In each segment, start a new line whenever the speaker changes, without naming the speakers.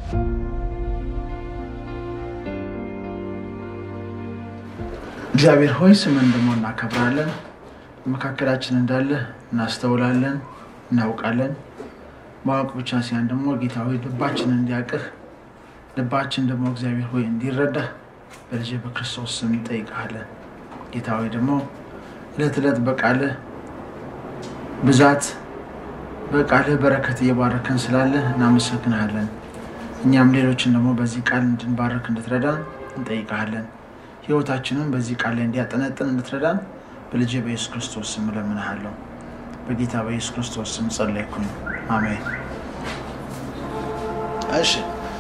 እግዚአብሔር ሆይ ስምን ደግሞ እናከብራለን። መካከላችን እንዳለ እናስተውላለን፣ እናውቃለን። ማወቅ ብቻ ሲሆን ደግሞ ጌታ ሆይ ልባችን እንዲያቅህ ልባችን ደግሞ እግዚአብሔር ሆይ እንዲረዳህ በልጅ በክርስቶስ ስም እንጠይቃለን። ጌታ ሆይ ደግሞ እለት እለት በቃልህ ብዛት በቃልህ በረከት እየባረከን ስላለ እናመሰግንሃለን። እኛም ሌሎችን ደግሞ በዚህ ቃል እንድንባረክ እንድትረዳን እንጠይቃለን። ህይወታችንን በዚህ ቃል ላይ እንዲያጠነጥን እንድትረዳን በልጅ በኢየሱስ ክርስቶስ ስም እለምንሃለሁ። በጌታ በኢየሱስ ክርስቶስ ስም ጸለይኩኝ፣ አሜን። እሺ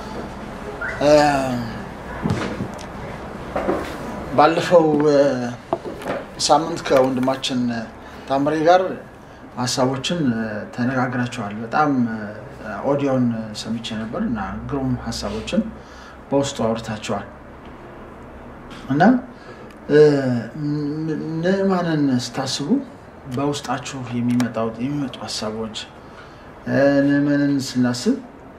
ባለፈው ሳምንት ከወንድማችን ታምሬ ጋር ሀሳቦችን ተነጋግራቸዋል። በጣም ኦዲዮን ሰምቼ ነበር እና ግሩም ሀሳቦችን በውስጡ አውርታቸዋል እና ንዕማንን ስታስቡ በውስጣችሁ የሚመጣው የሚመጡ ሀሳቦች ንዕማንን ስናስብ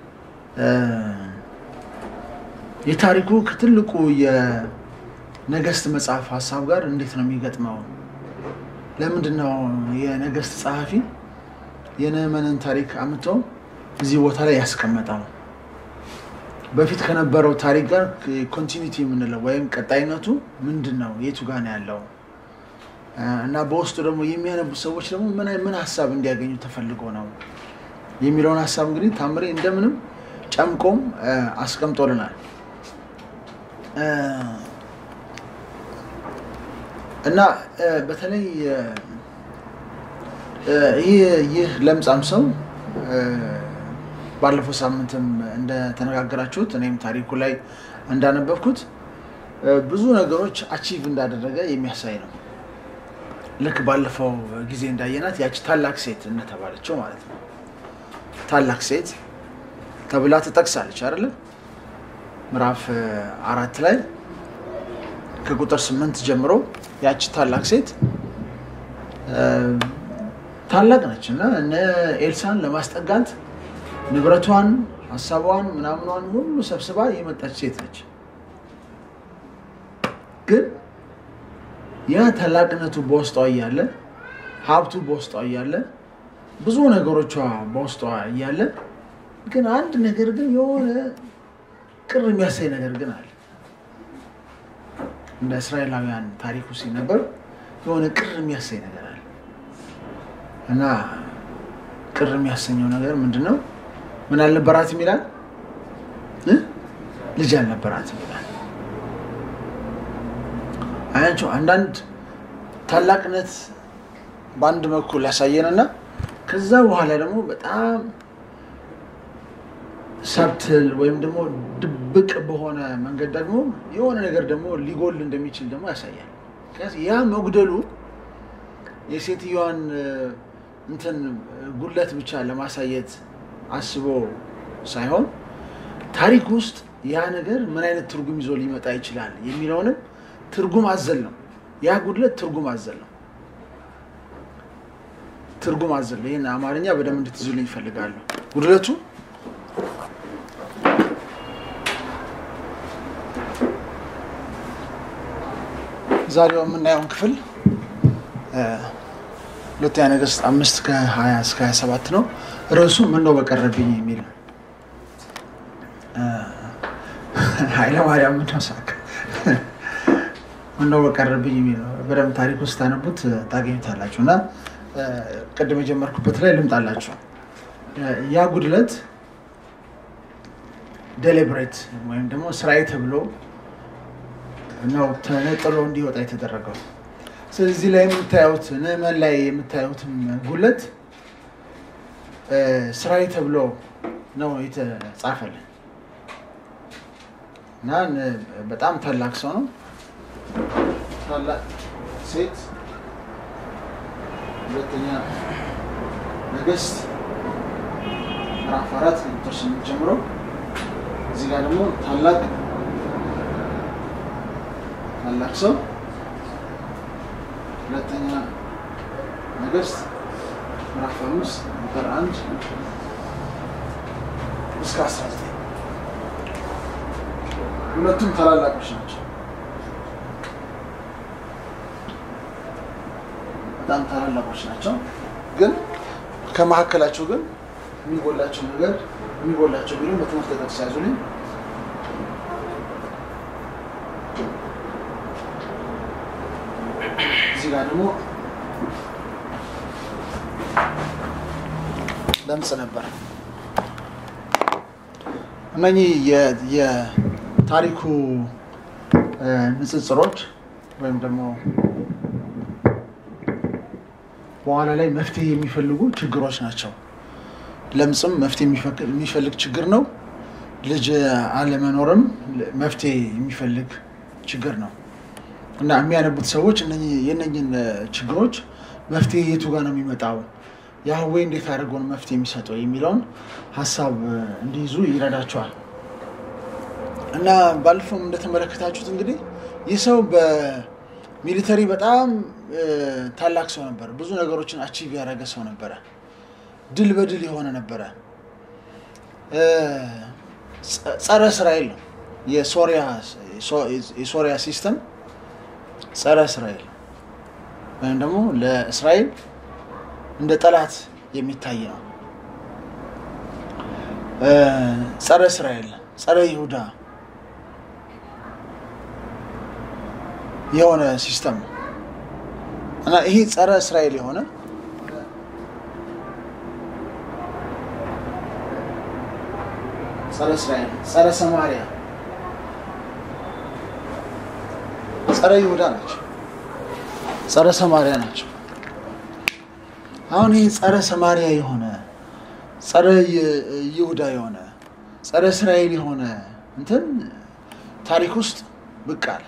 የታሪኩ ከትልቁ የነገስት መጽሐፍ ሀሳብ ጋር እንዴት ነው የሚገጥመው? ለምንድን ነው የነገስት ጸሐፊ የንዕማንን ታሪክ አምጥቶ እዚህ ቦታ ላይ ያስቀመጠው? በፊት ከነበረው ታሪክ ጋር ኮንቲኒቲ የምንለው ወይም ቀጣይነቱ ምንድን ነው? የቱ ጋር ነው ያለው? እና በውስጡ ደግሞ የሚያነቡ ሰዎች ደግሞ ምን ሀሳብ እንዲያገኙ ተፈልጎ ነው የሚለውን ሀሳብ እንግዲህ ታምሬ እንደምንም ጨምቆም አስቀምጦልናል እና በተለይ ይህ ለምጻም ሰው ባለፈው ሳምንትም እንደተነጋገራችሁት እኔም ታሪኩ ላይ እንዳነበብኩት ብዙ ነገሮች አቺቭ እንዳደረገ የሚያሳይ ነው። ልክ ባለፈው ጊዜ እንዳየናት ያቺ ታላቅ ሴት እንደተባለችው ማለት ነው። ታላቅ ሴት ተብላ ትጠቅሳለች አይደለ? ምዕራፍ አራት ላይ ከቁጥር ስምንት ጀምሮ ያቺ ታላቅ ሴት ታላቅ ነች እና እነ ኤልሳን ለማስጠጋት ንብረቷን፣ ሀሳቧን፣ ምናምኗን ሁሉ ሰብስባ የመጣች ሴት ነች። ግን ያ ታላቅነቱ በውስጧ እያለ ሀብቱ በውስጧ እያለ ብዙ ነገሮቿ በውስጧ እያለ ግን አንድ ነገር ግን የሆነ ቅር የሚያሳይ ነገር ግን አለ። እንደ እስራኤላውያን ታሪኩ ሲነበር የሆነ ቅር የሚያሳይ ነገር አለ እና ቅር የሚያሰኘው ነገር ምንድን ነው? ምን አልነበራትም ይላል? ልጅ አልነበራትም ይላል። አያቸው አንዳንድ ታላቅነት በአንድ በኩል ያሳየንና ከዛ በኋላ ደግሞ በጣም ሰብትል ወይም ደግሞ ድብቅ በሆነ መንገድ ደግሞ የሆነ ነገር ደግሞ ሊጎል እንደሚችል ደግሞ ያሳያል። ያ መጉደሉ የሴትዮዋን እንትን ጉድለት ብቻ ለማሳየት አስቦ ሳይሆን ታሪክ ውስጥ ያ ነገር ምን አይነት ትርጉም ይዞ ሊመጣ ይችላል የሚለውንም ትርጉም አዘል ነው። ያ ጉድለት ትርጉም አዘል ነው። ትርጉም አዘል ይህን አማርኛ በደንብ እንድትይዙልኝ ይፈልጋለሁ። ጉድለቱ ዛሬው የምናየውን ክፍል ሁለተኛ ነገሥት አምስት ከሀያ እስከ ሀያ ሰባት ነው። ርዕሱ ምን ነው በቀረብኝ የሚል ነው። ኃይለማርያም ምነው ሳቅ ምነው በቀረብኝ የሚል ነው። በደንብ ታሪክ ውስጥ ታነቡት ታገኙታላችሁ። እና ቅድም የጀመርኩበት ላይ ልምጣላችሁ። ያ ጉድለት ዴሊብሬት ወይም ደግሞ ስራዬ ተብሎ ነው ተነጥሎ እንዲወጣ የተደረገው። ስለዚህ ላይ የምታዩት ንዕማን ላይ የምታዩትም ጉለት ስራዬ ተብሎ ነው የተጻፈልን እና በጣም ታላቅ ሰው ነው። ታላቅ ሴት ሁለተኛ ነገሥት ምዕራፍ አራት ቁጥር ስምንት ጀምሮ እዚህ ጋር ደግሞ ታላቅ ታላቅ ሰው ሁለተኛ ነገሥት ምዕራፍ አምስት ቁጥር አንድ እስከ አስራ ዘጠኝ ሁለቱም ታላላቆች ናቸው። በጣም ታላላቆች ናቸው። ግን ከመካከላቸው ግን የሚጎላቸው ነገር የሚጎላቸው ቢሉ በትምህርት ጠቅስ ያዙልኝ። እዚህ ጋር ደግሞ ለምጽ ነበር። እነኚህ የታሪኩ ንጽጽሮች ወይም ደግሞ በኋላ ላይ መፍትሄ የሚፈልጉ ችግሮች ናቸው። ለምጽም መፍትሄ የሚፈልግ ችግር ነው። ልጅ አለመኖርም መፍትሄ የሚፈልግ ችግር ነው እና የሚያነቡት ሰዎች የእነኝን ችግሮች መፍትሄ የቱ ጋር ነው የሚመጣው ያህዌ እንዴት አድርገውን መፍትሄ የሚሰጠው የሚለውን ሀሳብ እንዲይዙ ይረዳቸዋል። እና ባለፈውም እንደተመለከታችሁት እንግዲህ ይህ ሰው በሚሊተሪ በጣም ታላቅ ሰው ነበረ። ብዙ ነገሮችን አቺቭ ያደረገ ሰው ነበረ። ድል በድል የሆነ ነበረ። ጸረ እስራኤል ነው የሶሪያ ሲስተም ጸረ እስራኤል ወይም ደግሞ ለእስራኤል እንደ ጠላት የሚታይ ነው። ጸረ እስራኤል፣ ጸረ ይሁዳ የሆነ ሲስተም ነው እና ይሄ ጸረ እስራኤል የሆነ ጸረ እስራኤል፣ ጸረ ሰማሪያ፣ ጸረ ይሁዳ ናቸው። ጸረ ሰማሪያ ናቸው። አሁን ይህ ጸረ ሰማሪያ የሆነ ጸረ ይሁዳ የሆነ ጸረ እስራኤል የሆነ እንትን ታሪክ ውስጥ ብቅ አለ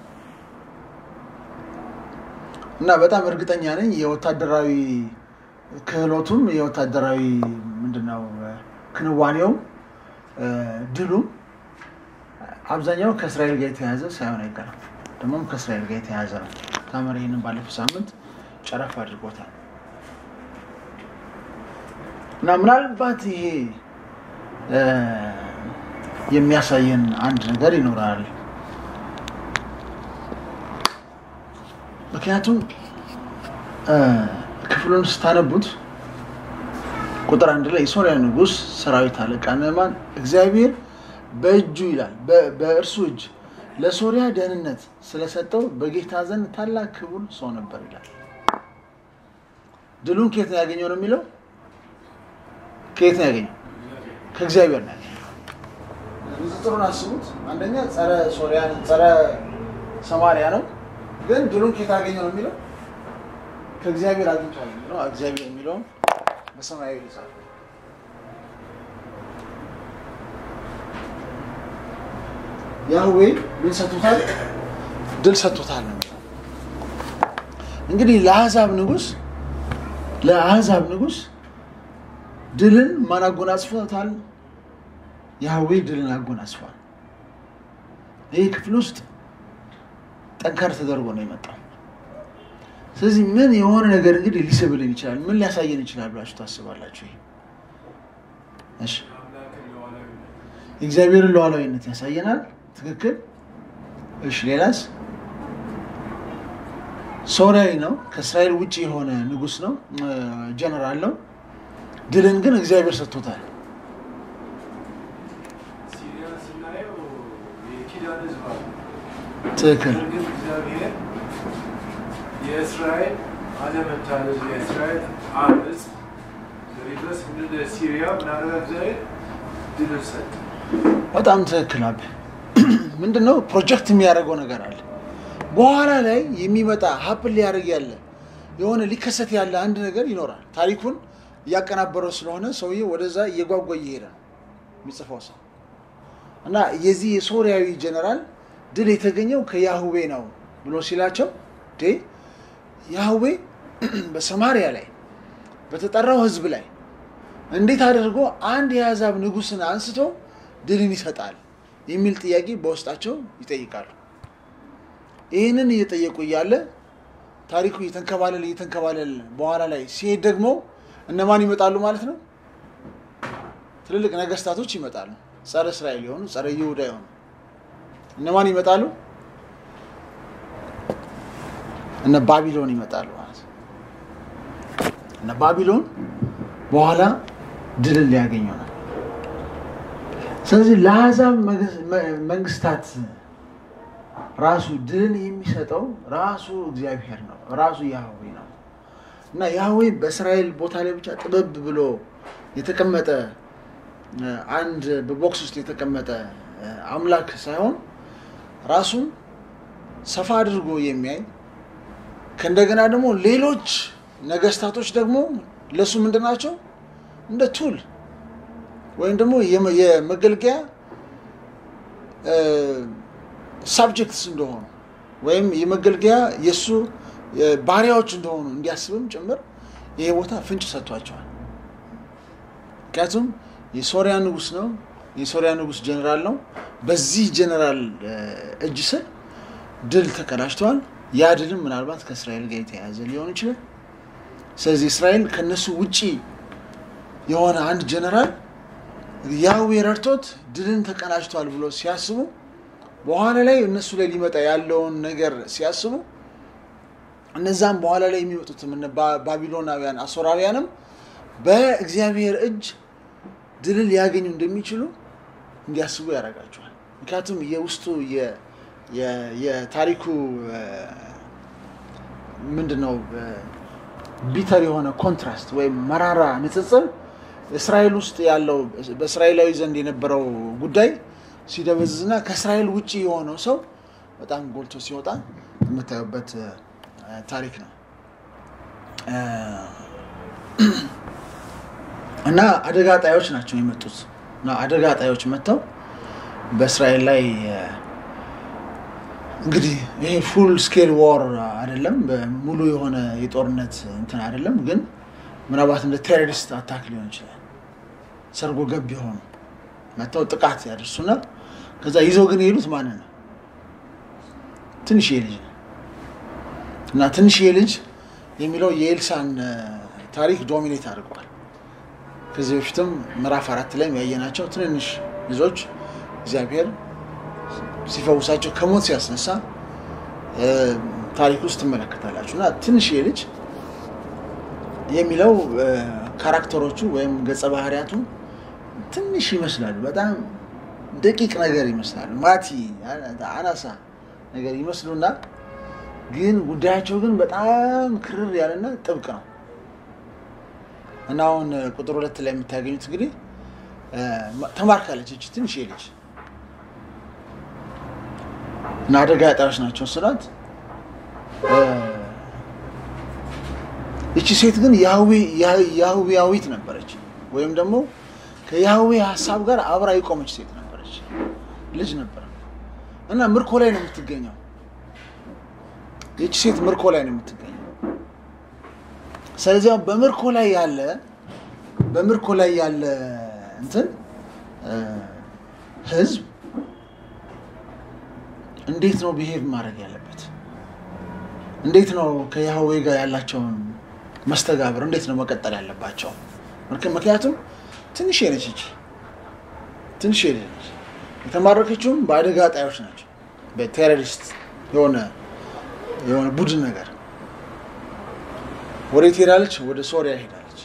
እና በጣም እርግጠኛ ነኝ የወታደራዊ ክህሎቱም የወታደራዊ ምንድነው ክንዋኔውም ድሉም አብዛኛው ከእስራኤል ጋር የተያያዘ ሳይሆን አይቀርም። ደግሞም ከእስራኤል ጋር የተያያዘ ነው። ታመር ይህንን ባለፈው ሳምንት ጨረፍ አድርጎታል። እና ምናልባት ይሄ የሚያሳየን አንድ ነገር ይኖራል። ምክንያቱም ክፍሉን ስታነቡት ቁጥር አንድ ላይ የሶሪያ ንጉሥ ሰራዊት አለቃ ንዕማን እግዚአብሔር በእጁ ይላል በእርሱ እጅ ለሶሪያ ደህንነት ስለሰጠው በጌታ ዘንድ ታላቅ ክቡር ሰው ነበር ይላል። ድሉን ከየት ነው ያገኘው ነው የሚለው ከየት ነው ያገኘው? ከእግዚአብሔር ነው ያገኘው። ንጽጽሩን አስቡት። አንደኛ ጸረ ሶሪያ ጸረ ሰማሪያ ነው፣ ግን ድሉን ከየት አገኘው ነው የሚለው ከእግዚአብሔር አግኝቷል የሚለው እግዚአብሔር የሚለውም በሰማያዊ ይጻፍ ያህዌ ምን ሰጥቶታል? ድል ሰጥቶታል ነው የሚለው። እንግዲህ ለአሕዛብ ንጉሥ ለአሕዛብ ንጉሥ ድልን ማን አጎናጽፎታል? ያህዌ ድልን አጎናጽፏል። ይህ ክፍል ውስጥ ጠንከር ተደርጎ ነው የመጣው። ስለዚህ ምን የሆነ ነገር እንግዲህ ሊስብልን ይችላል። ምን ሊያሳየን ይችላል ብላችሁ ታስባላችሁ? ይሄ እሺ፣ የእግዚአብሔርን ሉዓላዊነት ያሳየናል። ትክክል። እሺ፣ ሌላስ? ሶሪያዊ ነው። ከእስራኤል ውጭ የሆነ ንጉሥ ነው፣ ጀነራል ነው። ድልን ግን እግዚአብሔር ሰጥቶታል።
ሲሪያን ስናየው የኪዳን ሕዝብ አለ።
ትክክል።
ነገር ግን እግዚአብሔር የእስራኤል አለመታዘዝ የእስራኤል አመፅ ድረስ እንደ ሲሪያ ምናደረጋ እግዚአብሔር ድልን ሰጠ።
በጣም ትክክል። አብ ምንድነው ፕሮጀክት የሚያደርገው ነገር አለ። በኋላ ላይ የሚመጣ ሀፕን ሊያደርግ ያለ የሆነ ሊከሰት ያለ አንድ ነገር ይኖራል። ታሪኩን እያቀናበረው ስለሆነ ሰውዬው ወደዛ እየጓጓ እየሄደ ነው የሚጽፈው ሰው እና የዚህ የሶሪያዊ ጀነራል ድል የተገኘው ከያህዌ ነው ብሎ ሲላቸው ዴ ያህዌ በሰማሪያ ላይ በተጠራው ህዝብ ላይ እንዴት አድርጎ አንድ የአሕዛብ ንጉሥን አንስቶ ድልን ይሰጣል የሚል ጥያቄ በውስጣቸው ይጠይቃሉ። ይህንን እየጠየቁ እያለ ታሪኩ እየተንከባለል እየተንከባለል በኋላ ላይ ሲሄድ ደግሞ እነማን ይመጣሉ ማለት ነው? ትልልቅ ነገስታቶች ይመጣሉ። ጸረ እስራኤል የሆኑ ጸረ ይሁዳ የሆኑ እነማን ይመጣሉ? እነ ባቢሎን ይመጣሉ ማለት ነው። እነ ባቢሎን በኋላ ድልን ሊያገኙ ነው። ስለዚህ ለአሕዛብ መንግስታት ራሱ ድልን የሚሰጠው ራሱ እግዚአብሔር ነው፣ ራሱ ያህዌ ነው እና ያህዌ በእስራኤል ቦታ ላይ ብቻ ጥበብ ብሎ የተቀመጠ አንድ በቦክስ ውስጥ የተቀመጠ አምላክ ሳይሆን ራሱን ሰፋ አድርጎ የሚያይ ከእንደገና ደግሞ ሌሎች ነገስታቶች ደግሞ ለእሱ ምንድን ናቸው እንደ ቱል ወይም ደግሞ የመገልገያ ሳብጀክትስ እንደሆኑ ወይም የመገልገያ የእሱ ባሪያዎች እንደሆኑ እንዲያስብም ጭምር ይሄ ቦታ ፍንጭ ሰጥቷቸዋል። ምክንያቱም የሶሪያ ንጉስ ነው። የሶሪያ ንጉስ ጀኔራል ነው። በዚህ ጀኔራል እጅ ስር ድል ተቀዳጅተዋል። ያ ድልም ምናልባት ከእስራኤል ጋር የተያያዘ ሊሆን ይችላል። ስለዚህ እስራኤል ከነሱ ውጪ የሆነ አንድ ጀኔራል ያህዌ ረድቶት ድልን ተቀዳጅቷል ብሎ ሲያስቡ በኋላ ላይ እነሱ ላይ ሊመጣ ያለውን ነገር ሲያስቡ እነዛም በኋላ ላይ የሚመጡትም እነ ባቢሎናውያን አሶራውያንም በእግዚአብሔር እጅ ድልን ሊያገኙ እንደሚችሉ እንዲያስቡ ያደርጋቸዋል። ምክንያቱም የውስጡ የታሪኩ ምንድን ነው ቢተር የሆነ ኮንትራስት ወይም መራራ ንጽጽር እስራኤል ውስጥ ያለው በእስራኤላዊ ዘንድ የነበረው ጉዳይ ሲደበዝዝና ከእስራኤል ውጭ የሆነው ሰው በጣም ጎልቶ ሲወጣ የምታዩበት ታሪክ ነው እና አደጋ ጣዮች ናቸው የመጡት እና አደጋ ጣዮች መጥተው በእስራኤል ላይ እንግዲህ ይሄ ፉል ስኬል ዋር አይደለም፣ ሙሉ የሆነ የጦርነት እንትን አይደለም፣ ግን ምናልባት እንደ ቴሮሪስት አታክ ሊሆን ይችላል። ሰርጎ ገብ የሆኑ መጥተው ጥቃት ያደርሱና ከዛ ይዘው ግን የሄዱት ማንን ነው? ትንሽዬ ልጅ ነው እና ትንሽዬ ልጅ የሚለው የኤልሳን ታሪክ ዶሚኔት አድርገዋል። ከዚህ በፊትም ምዕራፍ አራት ላይ ያየናቸው ትንንሽ ልጆች እግዚአብሔር ሲፈውሳቸው ከሞት ሲያስነሳ ታሪክ ውስጥ ትመለከታላችሁ እና ትንሽዬ ልጅ የሚለው ካራክተሮቹ ወይም ገጸ ባህሪያቱ ትንሽ ይመስላሉ። በጣም ደቂቅ ነገር ይመስላሉ። ማቲ አናሳ ነገር ይመስሉና ግን ጉዳያቸው ግን በጣም ክርር ያለና ጥብቅ ነው እና አሁን ቁጥር ሁለት ላይ የምታገኙት እንግዲህ ተማርካለች እች ትንሽ ልጅ እና አደጋ ጣዮች ናቸው ስላት ይቺ ሴት ግን ያህዌያዊት ነበረች፣ ወይም ደግሞ ከያህዌ ሀሳብ ጋር አብራ የቆመች ሴት ነበረች። ልጅ ነበረ እና ምርኮ ላይ ነው የምትገኘው። ይቺ ሴት ምርኮ ላይ ነው የምትገኘው። ስለዚህ በምርኮ ላይ ያለ በምርኮ ላይ ያለ እንትን ህዝብ እንዴት ነው ብሄር ማድረግ ያለበት? እንዴት ነው ከያህዌ ጋር ያላቸውን መስተጋብር እንዴት ነው መቀጠል ያለባቸው? ምክንያቱም ትንሽ ነች ይቺ ትንሽ ነች። የተማረከችውም በአደጋ ጣዮች ናቸው። በቴሮሪስት የሆነ የሆነ ቡድን ነገር ወዴት ሄዳለች? ወደ ሶሪያ ሄዳለች።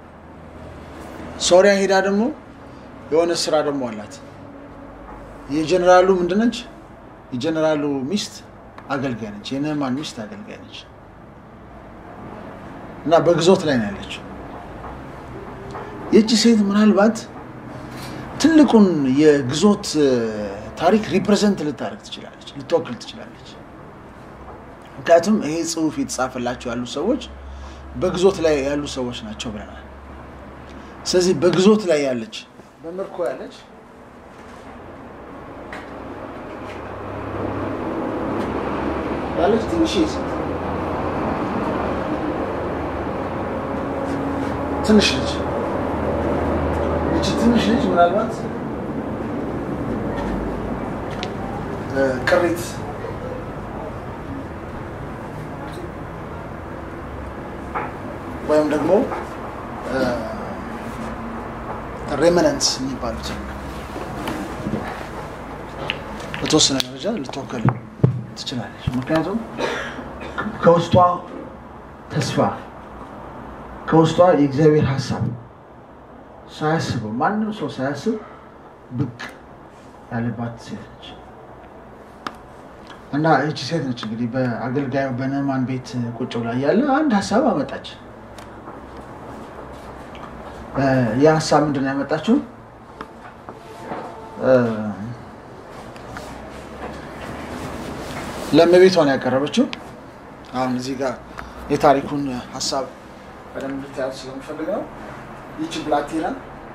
ሶሪያ ሄዳ ደግሞ የሆነ ስራ ደግሞ አላት። የጀኔራሉ ምንድነች? የጀኔራሉ ሚስት አገልጋይ ነች። የነህማን ሚስት አገልጋይ ነች እና በግዞት ላይ ነው ያለችው። ይህቺ ሴት ምናልባት ትልቁን የግዞት ታሪክ ሪፕሬዘንት ልታደርግ ትችላለች፣ ልትወክል ትችላለች። ምክንያቱም ይሄ ጽሑፍ የተጻፈላቸው ያሉ ሰዎች በግዞት ላይ ያሉ ሰዎች ናቸው ብለናል። ስለዚህ በግዞት ላይ ያለች በምርኮ ያለች ያለች ትንሽ ሴት ትንሽ ልጅ እቺ ትንሽ ልጅ ምናልባት ቅሪት ወይም ደግሞ ሬመነንስ የሚባሉት በተወሰነ ደረጃ ልትወከል ትችላለች። ምክንያቱም ከውስጧ ተስፋ ከውስጧ የእግዚአብሔር ሀሳብ ሳያስበው ማንም ሰው ሳያስብ ብቅ ያለባት ሴት ነች እና ይቺ ሴት ነች እንግዲህ በአገልጋዩ በንዕማን ቤት ቁጭ ብላ እያለ አንድ ሀሳብ አመጣች። ይህ ሀሳብ ምንድን ነው ያመጣችው? ለእመቤቷን ያቀረበችው አሁን እዚህ ጋር የታሪኩን ሀሳብ በደንብ እንድታያት ስለምፈልግ ነው። ይቺ ብላቴና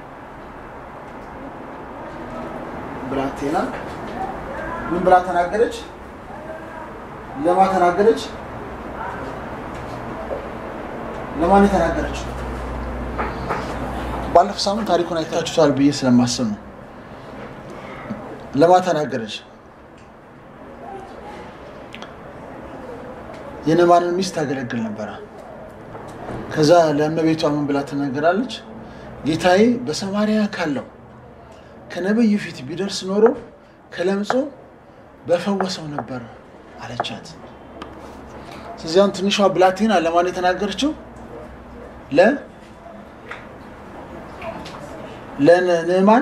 ብላቴና ምን ብላ ተናገረች? ለማ ተናገረች? ለማን የተናገረች? ባለፈው ሳምንት ታሪኩን አይታችሁታል ብዬ ስለማስብ ነው። ለማ ተናገረች? የንዕማንን ሚስት ታገለግል ነበረ። ከዛ ለእመቤቷ ምን ብላ ትናገራለች? ጌታዬ በሰማርያ ካለው ከነብዩ ፊት ቢደርስ ኖሮ ከለምጹ በፈወሰው ነበር አለቻት። ስለዚህ አሁን ትንሿ ብላቴና ለማን የተናገረችው? ለ ለንዕማን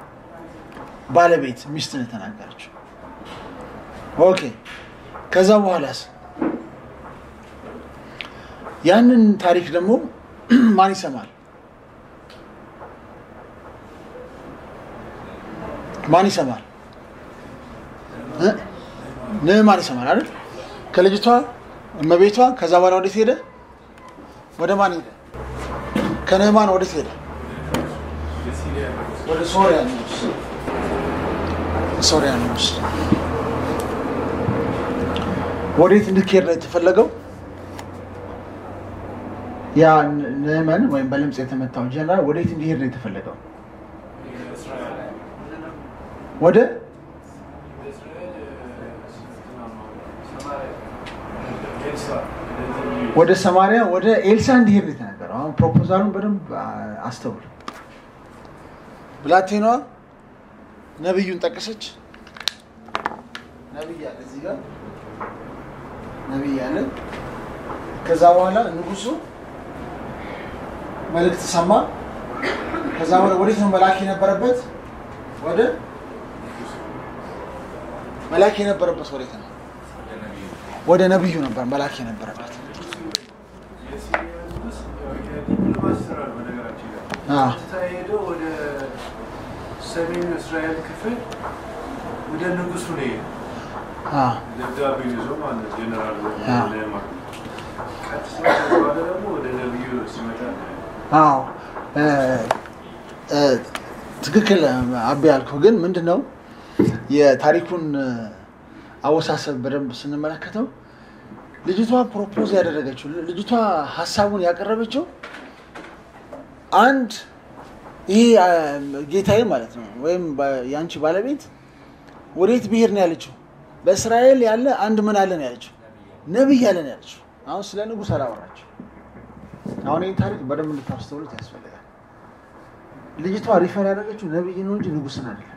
ባለቤት ሚስትን የተናገረችው። ኦኬ ከዛ በኋላስ ያንን ታሪክ ደግሞ ማን ይሰማል? ማን ይሰማል? ንዕማን ይሰማል አይደል? ከልጅቷ እመቤቷ። ከዛ በኋላ ወዴት ሄደ? ወደ ማን ሄደ? ከንዕማን ወዴት ሄደ? ወደ ሶሪያ ንጉስ። ሶሪያ ንጉስ ወዴት እንድትሄድ ነው የተፈለገው? ያ ንዕማን ወይም በለምጽ የተመታው ጀነራል ወዴት እንዲሄድ ነው የተፈለገው? ወደ ወደ ሰማሪያ ወደ ኤልሳ እንዲሄድ ነው የተናገረው። አሁን ፕሮፖዛሉን በደንብ አስተውል። ብላቴናዋ ነቢዩን ጠቀሰች። ነቢይ አለ እዚህ ጋር ነቢይ አለ። ከዛ በኋላ ንጉሱ መልእክት ሰማ። ከዛ በኋላ ወዴት ነው መላክ የነበረበት? ወደ መላክ የነበረበት ወዴት ነው? ወደ ነቢዩ ነበር መላክ የነበረበት።
ሄደው ወደ ሰሜን እስራኤል ክፍል ወደ ንጉሱ ነው የሄደው። ደብዳቤ ይዞ ማለት ጀነራል ነዕማን ቀጥታ በኋላ ደግሞ ወደ ነቢዩ ሲመጣ
አዎ ትክክል አቤ ያልከው ግን ምንድን ነው የታሪኩን አወሳሰብ በደንብ ስንመለከተው ልጅቷ ፕሮፖዝ ያደረገችው ልጅቷ ሀሳቡን ያቀረበችው አንድ ይሄ ጌታዬ ማለት ነው ወይም የአንቺ ባለቤት ወዴት ብሄድ ነው ያለችው በእስራኤል ያለ አንድ ምን አለ ነው ያለችው ነብይ አለ ነው ያለችው አሁን ስለ ንጉሥ አላወራችው አሁን ይህን ታሪክ በደንብ እንድታስተውሉት ያስፈልጋል ልጅቷ ሪፈር ያደረገችው ነብይ ነው እንጂ ንጉስን አይደለም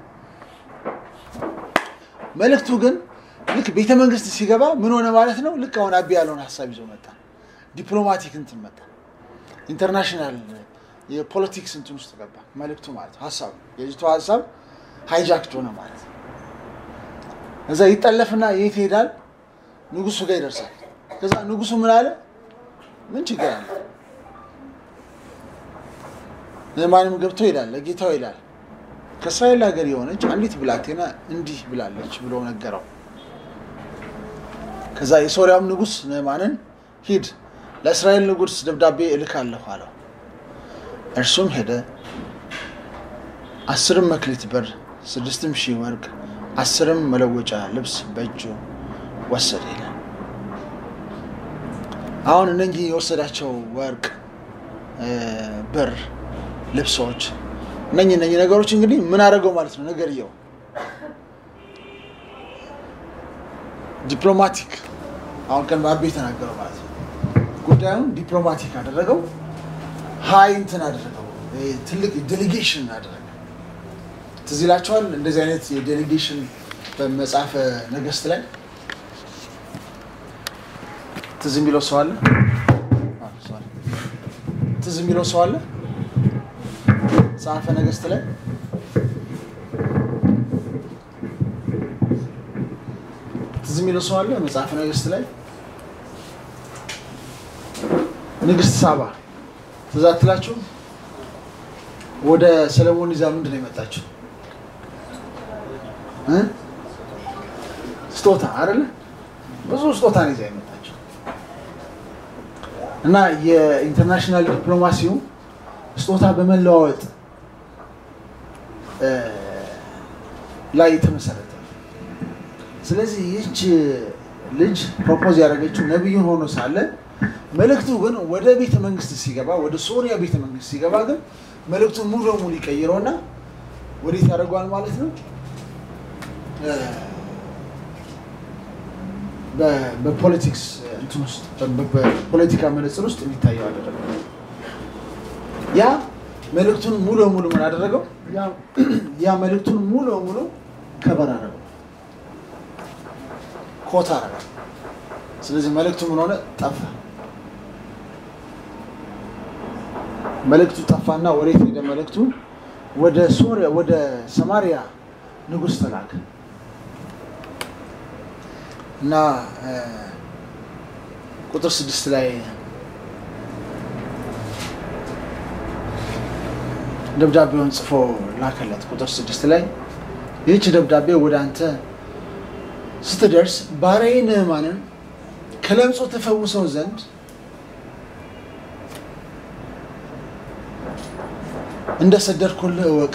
መልእክቱ ግን ልክ ቤተ መንግስት ሲገባ ምን ሆነ ማለት ነው ልክ አሁን አቢ ያለውን ሀሳብ ይዞ መጣ ዲፕሎማቲክ እንትን መጣ ኢንተርናሽናል የፖለቲክስ እንትን ውስጥ ገባ መልእክቱ ማለት ነው ሀሳቡ የልጅቷ ሀሳብ ሃይጃክድ ሆነ ማለት ነው እዛ ይጠለፍና የት ይሄዳል ንጉሱ ጋር ይደርሳል ከዛ ንጉሱ ምን አለ ምን ችግር አለ ማንም ገብቶ ይላል ለጌታው ይላል ከእስራኤል ሀገር የሆነች አንዲት ብላቴና እንዲህ ብላለች ብሎ ነገረው ከዛ የሶሪያም ንጉስ ንዕማንን ሂድ ለእስራኤል ንጉስ ደብዳቤ እልካለሁ አለው እርሱም ሄደ አስርም መክሊት ብር ስድስትም ሺህ ወርቅ አስርም መለወጫ ልብስ በእጁ ወሰደ ይላል አሁን እነኚህ የወሰዳቸው ወርቅ ብር ልብሶች እነኚህ እነኚህ ነገሮች እንግዲህ ምን አደረገው ማለት ነው ነገርየው ዲፕሎማቲክ አሁን ቀን በአቤ የተናገረው ማለት ነው ጉዳዩን ዲፕሎማቲክ አደረገው ሀይ እንትን አደረገው ትልቅ ዴሌጌሽን አደረገ ትዝ ይላቸዋል እንደዚህ አይነት የዴሌጌሽን በመጽሐፈ ነገስት ላይ ትዝ የሚለው ሰው አለ? አዎ፣ ሶሪ። ትዝ የሚለው ሰው አለ? መጽሐፈ ነገስት ላይ ትዝ የሚለው ሰው አለ? መጽሐፈ ነገስት ላይ ንግስት ሳባ ትዝ አትላችሁ? ወደ ሰለሞን ይዛ ምንድን ነው የመጣችው? እ? ስጦታ አይደለ? ብዙ ስጦታ ነው ይዛ የመጣችው እና የኢንተርናሽናል ዲፕሎማሲው ስጦታ በመለዋወጥ እ፣ ላይ የተመሰረተ ነው። ስለዚህ ይህች ልጅ ፕሮፖዝ ያደረገችው ነቢዩን ሆኖ ሳለ መልእክቱ ግን ወደ ቤተ መንግስት ሲገባ ወደ ሶሪያ ቤተ መንግስት ሲገባ ግን መልእክቱን ሙሉ ለሙሉ ይቀይረውና ወዴት ያደርገዋል ማለት ነው እ፣ በ- በፖለቲክስ እንትን ውስጥ በ- በፖለቲካ መነጽር ውስጥ የሚታየው አደረገው። ያ መልእክቱን ሙሉ ለሙሉ ምን አደረገው? ያ- ያ መልእክቱን ሙሉ ለሙሉ ከበር አደረገው፣ ኮታ አደረገው። ስለዚህ መልእክቱ ምን ሆነ? ጠፋ። መልእክቱ ጠፋና ወዴት ሄደ? መልእክቱ ወደ ሶሪያ ወደ ሰማሪያ ንጉሥ ተላከ እና እ፣ ቁጥር ስድስት ላይ ደብዳቤውን ጽፎ ላከለት። ቁጥር ስድስት ላይ ይህች ደብዳቤ ወደ አንተ ስትደርስ ባሪያዬ ንዕማንን ከለምጹ ተፈውሰው ዘንድ እንደ ሰደድኩልህ እወቅ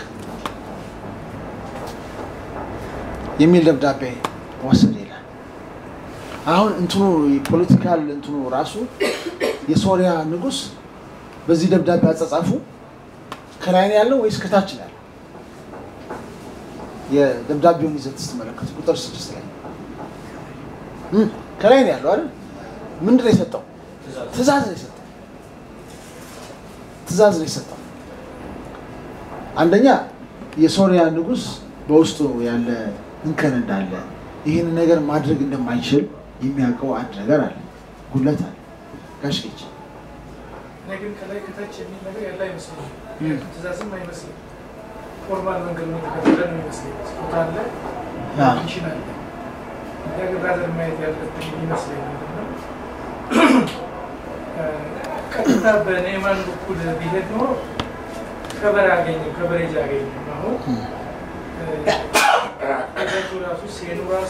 የሚል ደብዳቤ ወሰደ ይላል። አሁን እንትኑ ፖለቲካል እንትኑ ራሱ የሶሪያ ንጉሥ በዚህ ደብዳቤ አጻጻፉ ከላይ ነው ያለው ወይስ ከታች ነው ያለው? የደብዳቤውን ይዘት ስትመለከቱ ቁጥር ስድስት ላይ እም፣ ከላይ ነው ያለው አይደል? ምንድን ነው የሰጠው? ትእዛዝ ነው የሰጠው። ትእዛዝ ነው የሰጠው። አንደኛ የሶሪያ ንጉሥ በውስጡ ያለ እንከን እንዳለ ይህን ነገር ማድረግ እንደማይችል የሚያውቀው አንድ ነገር አለ፣ ጉለት አለ። ጋሽ ጌች
እኔ ግን ከላይ ከታች የሚል ነገር ያለ አይመስለኝም።
እም።
ትእዛዝም አይመስልም። ፎርማል መንገድ ነው የተከተለ ነው ይመስለኝ። ስጦታ አለ፣
አ።
ሚሽን አለ። እኛ ግን ራዘር ማየት ያለብን የሚመስለኝ ምንድን ነው እ፣ ቀጥታ በኔማን በኩል ቢሄድ ኖሮ ከበር አገኝም ከበሬጅ አገኝም። አሁን ከዛቱ ራሱ ሴኑ ራሱ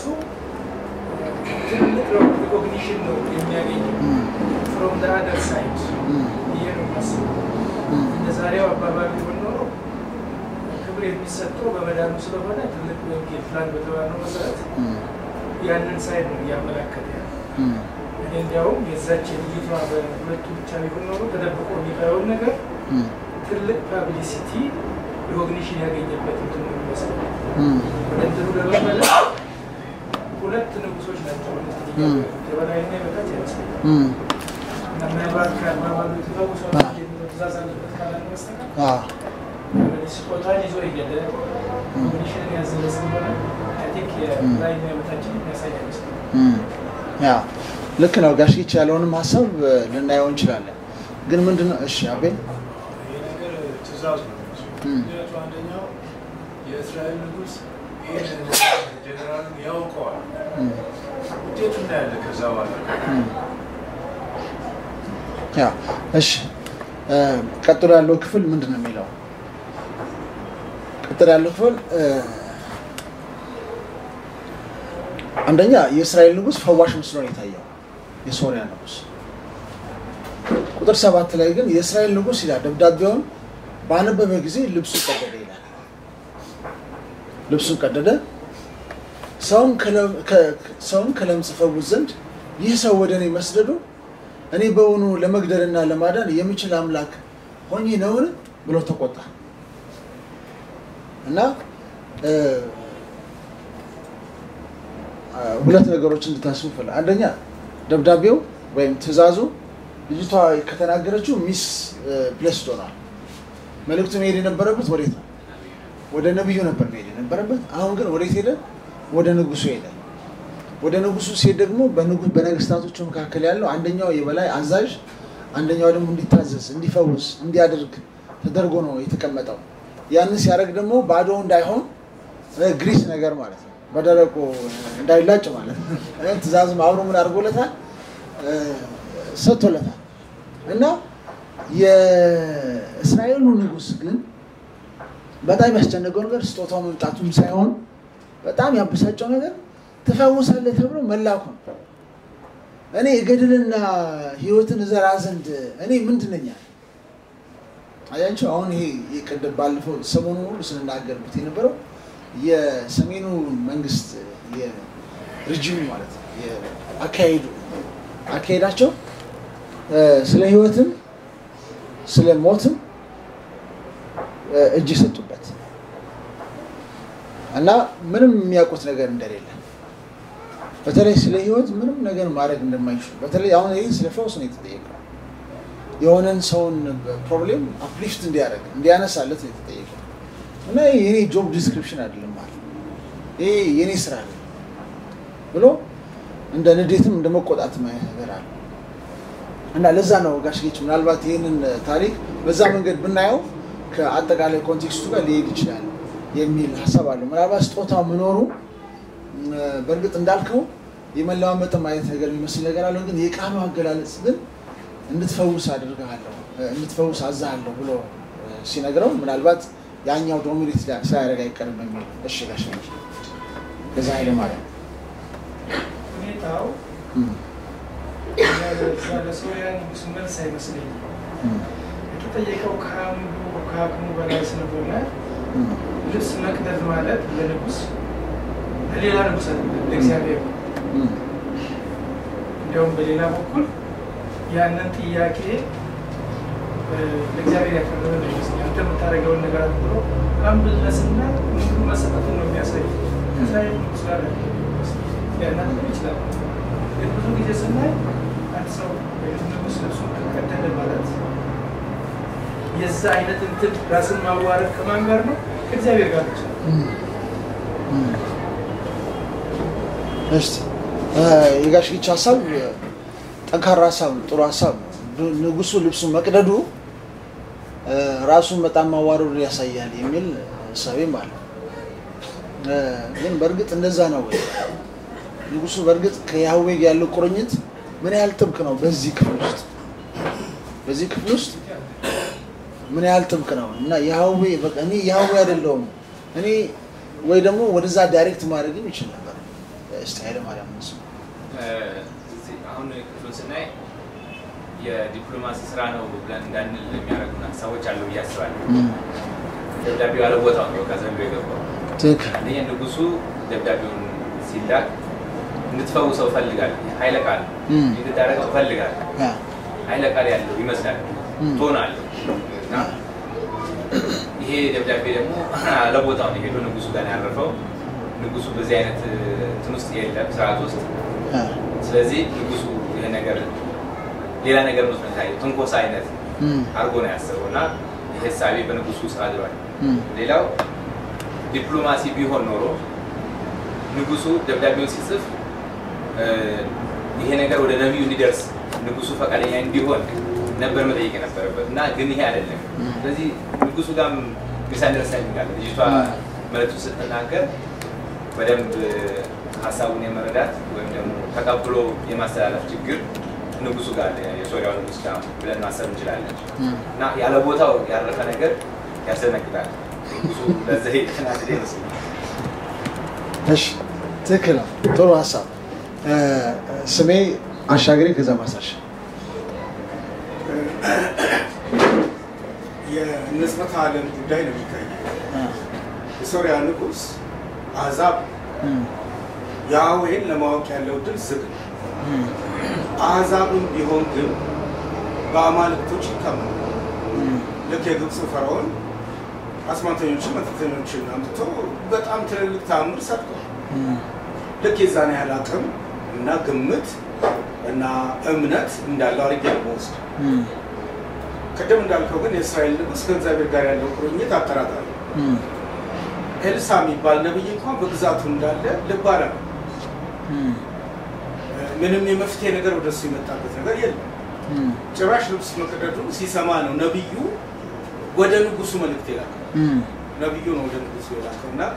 ትልቅ ሪኮግኒሽን ነው የሚያገኝ ፍሮም ደ አደር ሳይድ ብዬ ነው የማስበው። እንደ ዛሬው አባባል ቢሆን ኖሮ ክብር የሚሰጠው በመዳኑ ስለሆነ ትልቅ ወንጌል ፕላን በተባለው መሰረት ያንን ሳይድ ነው እያመላከተ ያለ። እኔ እንዲያውም የዛች የልጅቷ በሁለቱ ብቻ ቢሆን ኖሮ ተደብቆ የሚቀረውን ነገር ትልቅ ፓብሊሲቲ ሪኮግኒሽን ያገኘበት እንትን ነው የሚመስለው። ወደ እንትኑ ለመመለስ ሁለት ንጉሶች ናቸው የበላይና የበታች አይመስለኝም። እና ምናልባት ከአባባሉ የተፈውሰ የሚለው ትእዛዝ አለበት ካላለ በስተቀር ስጦታን ይዞ የሄደ ኮሚኒሽንን ያዘለ ስለሆነ አይ ቲንክ የላይና የበታችን የሚያሳይ አይመስለኝም።
ያ ልክ ነው። ጋሽጌች ያለውንም ሀሳብ እ፣ ልናየው እንችላለን። ግን ምንድነው? እሺ አቤ
ይህ ነገር ትእዛዝ ነው።
እም።
ምክንያቱ አንደኛው የእስራኤል ንጉሥ ይህን ጀኔራሉን ያውቀዋል።
እም፣
ውጤቱ እናያለን ከዛ በኋላ
እም። ያ እሺ እ፣ ቀጥሎ ያለው ክፍል ምንድን ነው የሚለው? ቀጥሎ ያለው ክፍል እ፣ አንደኛ የእስራኤል ንጉሥ ፈዋሽ መስሎ ነው የታየው የሶሪያ ንጉሥ። ቁጥር ሰባት ላይ ግን የእስራኤል ንጉሥ ይላል ደብዳቤውን ባነበበ ጊዜ ልብሱ ቀደደ ይላል። ልብሱን ቀደደ። ሰውን ከለ- ከ- ሰውን ከለምጽ ፈውስ ዘንድ ይህ ሰው ወደ እኔ መስደዱ እኔ በውኑ ለመግደልና ለማዳን የምችል አምላክ ሆኜ ነውን ብሎ ተቆጣ እና እ፣ አ፣ ሁለት ነገሮች እንድታስቡ ፈል አንደኛ ደብዳቤው ወይም ትእዛዙ ልጅቷ ከተናገረችው ሚስ ፕሌስድ ሆኗል። መልእክቱ መሄድ የነበረበት ወዴት ነው? ወደ ነቢዩ ነበር መሄድ የነበረበት። አሁን ግን ወዴት ሄደ? ወደ ንጉሱ ሄደ። ወደ ንጉሱ ሲሄድ ደግሞ በንጉ- በነገስታቶቹ መካከል ያለው አንደኛው የበላይ አዛዥ፣ አንደኛው ደግሞ እንዲታዘዝ፣ እንዲፈውስ፣ እንዲያደርግ ተደርጎ ነው የተቀመጠው። ያንን ሲያደርግ ደግሞ ባዶ እንዳይሆን እ፣ ግሪስ ነገር ማለት ነው፣ በደረቁ እንዳይላጭ ማለት ነው። እ፣ ትእዛዝም አብሮ ምን አድርጎለታል እ፣ ሰጥቶለታል። እና የእስራኤሉ ንጉስ ግን በጣም ያስጨነቀው ነገር ስጦታው መምጣቱም ሳይሆን በጣም ያበሳጨው ነገር ትፈውሳለህ ተብሎ መላኩ ነው። እኔ እገድልና ሕይወትን እዘራ ዘንድ እኔ ምንድን ነኝ አለ። አያቸው አሁን ይሄ የቅድም ባለፈው ሰሞኑ ሁሉ ስንናገርበት የነበረው የሰሜኑ መንግስት የሪጂሙ ማለት ነው የአካሄዱ አካሄዳቸው እ፣ ስለ ሕይወትም ስለ ሞትም እ፣ እጅ የሰጡበት እና ምንም የሚያውቁት ነገር እንደሌለ በተለይ ስለ ህይወት ምንም ነገር ማድረግ እንደማይችሉ በተለይ አሁን ይህ ስለ ፈውስ ነው የተጠየቀው። የሆነን ሰውን ፕሮብሌም አፕሊፍት እንዲያደርግ እንዲያነሳለት ነው የተጠየቀው እና ይህ የኔ ጆብ ዲስክሪፕሽን አይደለም ማለት ይሄ የኔ ስራ ነው ብሎ እንደ ንዴትም እንደ መቆጣትም አይነት ነገር አለ እና ለዛ ነው ጋሽ ጌች ምናልባት ይህንን ታሪክ በዛ መንገድ ብናየው ከአጠቃላይ ኮንቴክስቱ ጋር ሊሄድ ይችላል የሚል ሀሳብ አለው። ምናልባት ስጦታው መኖሩ እ፣ በእርግጥ እንዳልከው የመለማመጥም አይነት ነገር የሚመስል ነገር አለው። ግን የቃሉ አገላለጽ ግን እንድትፈውስ አድርግሃለሁ እ፣ እንድትፈውስ አዛሃለሁ ብሎ እ፣ ሲነግረው ምናልባት ያኛው ዶሚኔት ሳያደርግ አይቀርም የሚል እሺ ጋሽ ጌች ከዛ ኃይለ ማርያም
ሁኔታው
እም፣
ለዛ ለሶርያ ንጉስ መልስ አይመስለኝም።
እም፣
የተጠየቀው ከአንዱ ከአቅሙ በላይ ስለሆነ
እም፣
ልብስ መቅደድ ማለት ለንጉስ ለሌላ ንጉስ አይደለም፣ ለእግዚአብሔር ነው።
እም፣
እንዲያውም በሌላ በኩል ያንን ጥያቄ እ፣ ለእግዚአብሔር ያቀረበ ነው ይመስለኛል። አንተ የምታደርገውን ነገር አድርጎ አምብልነስና ሙሉ መሰጠቱን ነው የሚያሳይ ከእስራኤል ንጉስ ጋር ሊያናግር ይችላል። ግን ብዙ ጊዜ ስናይ አንድ ሰው ወይም ንጉስ ልብሱን ከቀደደ ማለት የዛ አይነት እንትን ራስን ማዋረድ ከማን ጋር ነው? ከእግዚአብሔር ጋር ብቻ ነው።
እም፣ እም። እሺ እ፣ የጋሽ ጌች ሀሳብ እ፣ ጠንካራ ሀሳብ ነው፣ ጥሩ ሀሳብ ነው። ዱ- ንጉሱ ልብሱን መቅደዱ እ፣ ራሱን በጣም ማዋረዱ ያሳያል የሚል እሳቤም አለ። እ፣ ግን በእርግጥ እንደዛ ነው ወይ? ንጉሱ በእርግጥ ከያህዌ ጋር ያለው ቁርኝት ምን ያህል ጥብቅ ነው? በዚህ ክፍል ውስጥ በዚህ ክፍል ውስጥ ምን ያህል ጥብቅ ነው እና ያህዌ በቃ እኔ ያህዌ አይደለሁም እኔ ወይ ደግሞ ወደዛ ዳይሬክት ማድረግም ይችል ነበር። እስቲ ኃይለማርያም እሱ
እዚህ አሁን ክፍሉን ስናይ የዲፕሎማሲ ስራ ነው ብለን እንዳንል የሚያደርጉን ሀሳቦች አሉ ብዬ አስባለሁ። ደብዳቤው ያለ ቦታው ነው ከዘንዶ የገባው።
ትክክል
አንደኛ ንጉሱ ደብዳቤውን ሲላክ እንድትፈውሰው እፈልጋለሁ፣ ኃይለ ቃል
እም።
እንድታደርገው እፈልጋለሁ፣
ያ
ኃይለ ቃል ያለው ይመስላል፣
እም።
ቶን አለው እና ይሄ ደብዳቤ ደግሞ ለቦታው ነው ሄዶ ንጉሱ ጋር ነው ያረፈው። ንጉሱ በዚህ አይነት እንትን ውስጥ የለም ስርዓት ውስጥ
ያ
ስለዚህ ንጉሱ ይሄ ነገር ሌላ ነገር መስሎ ታየው ትንኮሳ አይነት
እም።
አድርጎ ነው ያሰበው እና ይሄ እሳቤ በንጉሱ ውስጥ አድሯል።
እም።
ሌላው ዲፕሎማሲ ቢሆን ኖሮ ንጉሱ ደብዳቤውን ሲጽፍ እ፣ ይሄ ነገር ወደ ነቢዩ እንዲደርስ ንጉሱ ፈቃደኛ እንዲሆን ነበር መጠየቅ የነበረበት እና ግን ይሄ አይደለም። ስለዚህ ንጉሱ ጋር ሚስ አንደርስታንዲንግ አለ። ልጅቷ መልዕክቱ ስትናገር በደንብ ሀሳቡን የመረዳት ወይም ደግሞ ተቀብሎ የማስተላለፍ ችግር ንጉሱ ጋር አለ፣ የሶሪያው ንጉስ ጋር ብለን ማሰብ እንችላለን።
እም።
እና ያለ ቦታው ያረፈ ነገር ያስደነግጣል። ንጉሱ ለዚህ የተናደደ ይመስላል።
እሺ ትክክል ነው። ጥሩ ሀሳብ። እ፣ ስሜ አሻግሬ ከዛ ማሳሽ
የንጽሕተ ዓለም ጉዳይ ነው የሚታየው። የሶሪያ ንጉሥ አሕዛብ ያህዌን ለማወቅ ያለው ድል ዝግ ነው። አሕዛብም ቢሆን ግን በአማልክቶች ይታመናል። ልክ የግብፅ ፈርዖን አስማተኞችን መተተኞችን አምጥቶ በጣም ትልልቅ ተአምር ሰርቷል። ልክ የዛን ያህል አቅም እና ግምት እና እምነት እንዳለው አድርጌ ነው የምወስደው። ቅድም እንዳልከው ግን የእስራኤል ንጉሥ ከእግዚአብሔር ጋር ያለው ቁርኝት አጠራጣሪ ነው። ኤልሳ የሚባል ነብይ እንኳን በግዛቱ እንዳለ ልብ አለ ምንም የመፍትሄ ነገር ወደሱ የመጣበት ነገር የለም። ጭራሽ ልብስ መቀደዱ ሲሰማ ነው ነብዩ ወደ ንጉሱ መልእክት የላከው። ነብዩ ነው ወደ ንጉሱ የላከው እና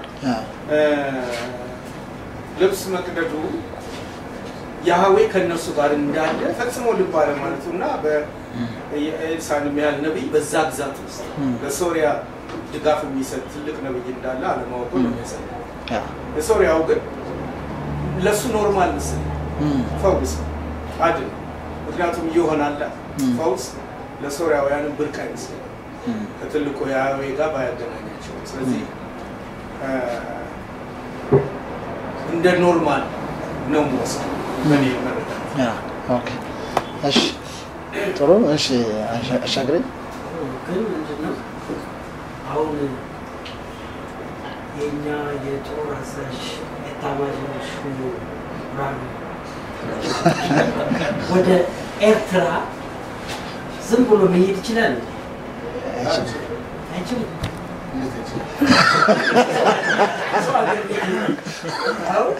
ልብስ መቅደዱ ያህዌ ከእነሱ ጋር እንዳለ ፈጽሞ ልብ አለ ማለቱ እና በኤልሳን ያህል ነቢይ በዛ ግዛት ውስጥ ለሶሪያ ድጋፍ የሚሰጥ ትልቅ ነቢይ እንዳለ አለማወቁ ነው የሚያሳየው። የሶሪያው ግን ለእሱ ኖርማል ምስል ፈውስ አድን ምክንያቱም ይሆናል ፈውስ ለሶሪያውያንም ብርቅ አይመስልም ከትልቁ የያህዌ ጋር ባያገናኛቸው ስለዚህ እንደ ኖርማል ነው የምወስደው በእኔ መረዳት።
እሺ ጥሩ። እሺ አሻግሬ
ግን ምንድነው አሁን የእኛ የጦር አዛዥ ኤታማዦር ሹሙ ብርሃኑ ወደ ኤርትራ ዝም ብሎ መሄድ ይችላል? አይችልም። ሰው ሀገር ቤት ነው። አሁን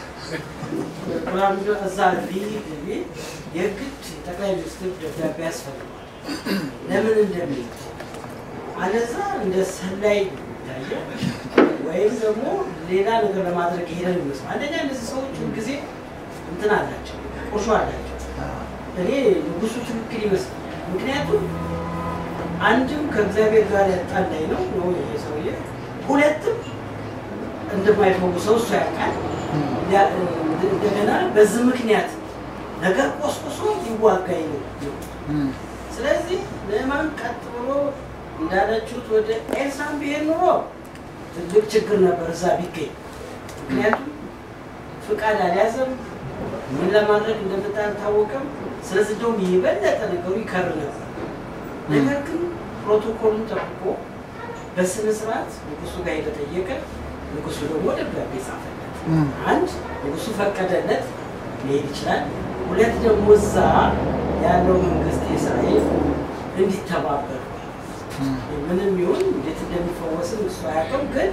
ብርሃኑ እዛ ሊሄድ ቢል የግድ ጠቅላይ ሚኒስትር ደብዳቤ ያስፈልገዋል። ለምን እንደሚሄድ አለዛ እንደ ሰላይ ይታያል፣ ወይም ደግሞ ሌላ ነገር ለማድረግ ሄደ ይመስላል። አንደኛ እነዚህ ሰዎች ጊዜ እንትን አላቸው፣ ቁርሾ አላቸው። እኔ ንጉሱ ትክክል ይመስላል። ምክንያቱም አንድም ከእግዚአብሔር ጋር ያጣላኝ ነው ነው ይሄ ሰውዬ፣ ሁለትም እንደማይፈውሰው እሱ ያውቃል። እንደገና በዚህ ምክንያት ነገር ቆስቁሶ ሊዋጋኝ ነው። ስለዚህ ለማን ቀጥ ብሎ እንዳላችሁት ወደ ኤልሳን ቢሄድ ኑሮ ትልቅ ችግር ነበር እዛ ቢገኝ። ምክንያቱም ፍቃድ አልያዘም፣ ምን ለማድረግ እንደመጣ አልታወቀም። ስለዚህ እንደውም የበለጠ ነገሩ ይከር ነበር። ነገር ግን ፕሮቶኮሉን ጠብቆ በስነ ስርዓት ንጉሱ ጋር የተጠየቀ ንጉሱ ደግሞ ደብዳቤ ጻፈለት። አንድ ንጉሱ ፈቀደለት ሊሄድ ይችላል። ሁለት ደግሞ እዛ ያለው መንግስት የእስራኤል እንዲተባበር ምንም ይሁን እንዴት እንደሚፈወስም እሱ አያውቅም፣ ግን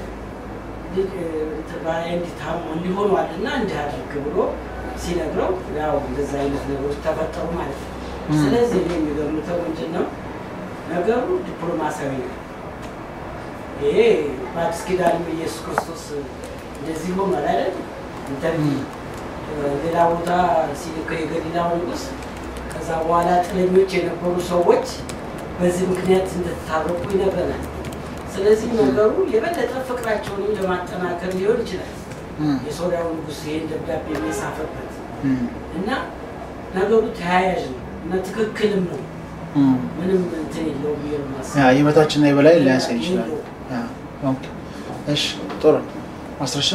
እንዲታሙ እንዲሆኗልና እንዲህ አድርግ ብሎ ሲነግረው ያው እንደዛ አይነት ነገሮች ተፈጠሩ ማለት ነው። ስለዚህ እኔ የሚገምተው ምንድን ነው ነገሩ ዲፕሎማሲያዊ ነው። ይሄ በአዲስ ኪዳንም ኢየሱስ ክርስቶስ እንደዚህ ሆኗል አይደል? ኢንተርቪው ሌላ ቦታ ሲልከው የገሊላው ንጉሥ ከዛ በኋላ ጥለኞች የነበሩ ሰዎች በዚህ ምክንያት እንደተታረቁ ይነግረናል። ስለዚህ ነገሩ የበለጠ ፍቅራቸውንም ለማጠናከር ሊሆን ይችላል የሶሪያው ንጉሥ ይሄን ደብዳቤ የጻፈበት እና ነገሩ ተያያዥ ነው እና ትክክልም ነው። ምንም እንትን የለውም ብዬ ነው የማስበው።
የበታችና የበላይ ሊያሳይ ይችላል። እሺ ጥሩ ማስረሻ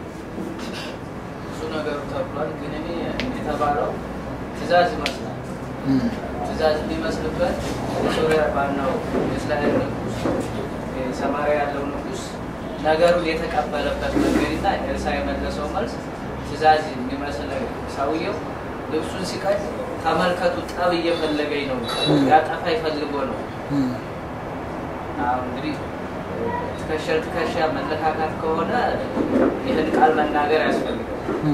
ብዙ ነገሩ ተብሏል። ግን እኔ የተባለው ትእዛዝ ይመስላል። ትእዛዝ የሚመስልበት የሶሪያ ባናው የእስራኤል ንጉስ ሰማሪያ ያለው ንጉስ ነገሩን የተቀበለበት መንገድና ኤልሳ የመለሰው መልስ ትእዛዝ የሚመስል ሰውየው ልብሱን ሲቀድ ተመልከቱ፣ ጠብ እየፈለገኝ ነው፣ ያጠፋ ይፈልጎ ነው። አሁን እንግዲህ ትከሻ ትከሻ መለካካት ከሆነ ይህን ቃል መናገር ያስፈልጋል።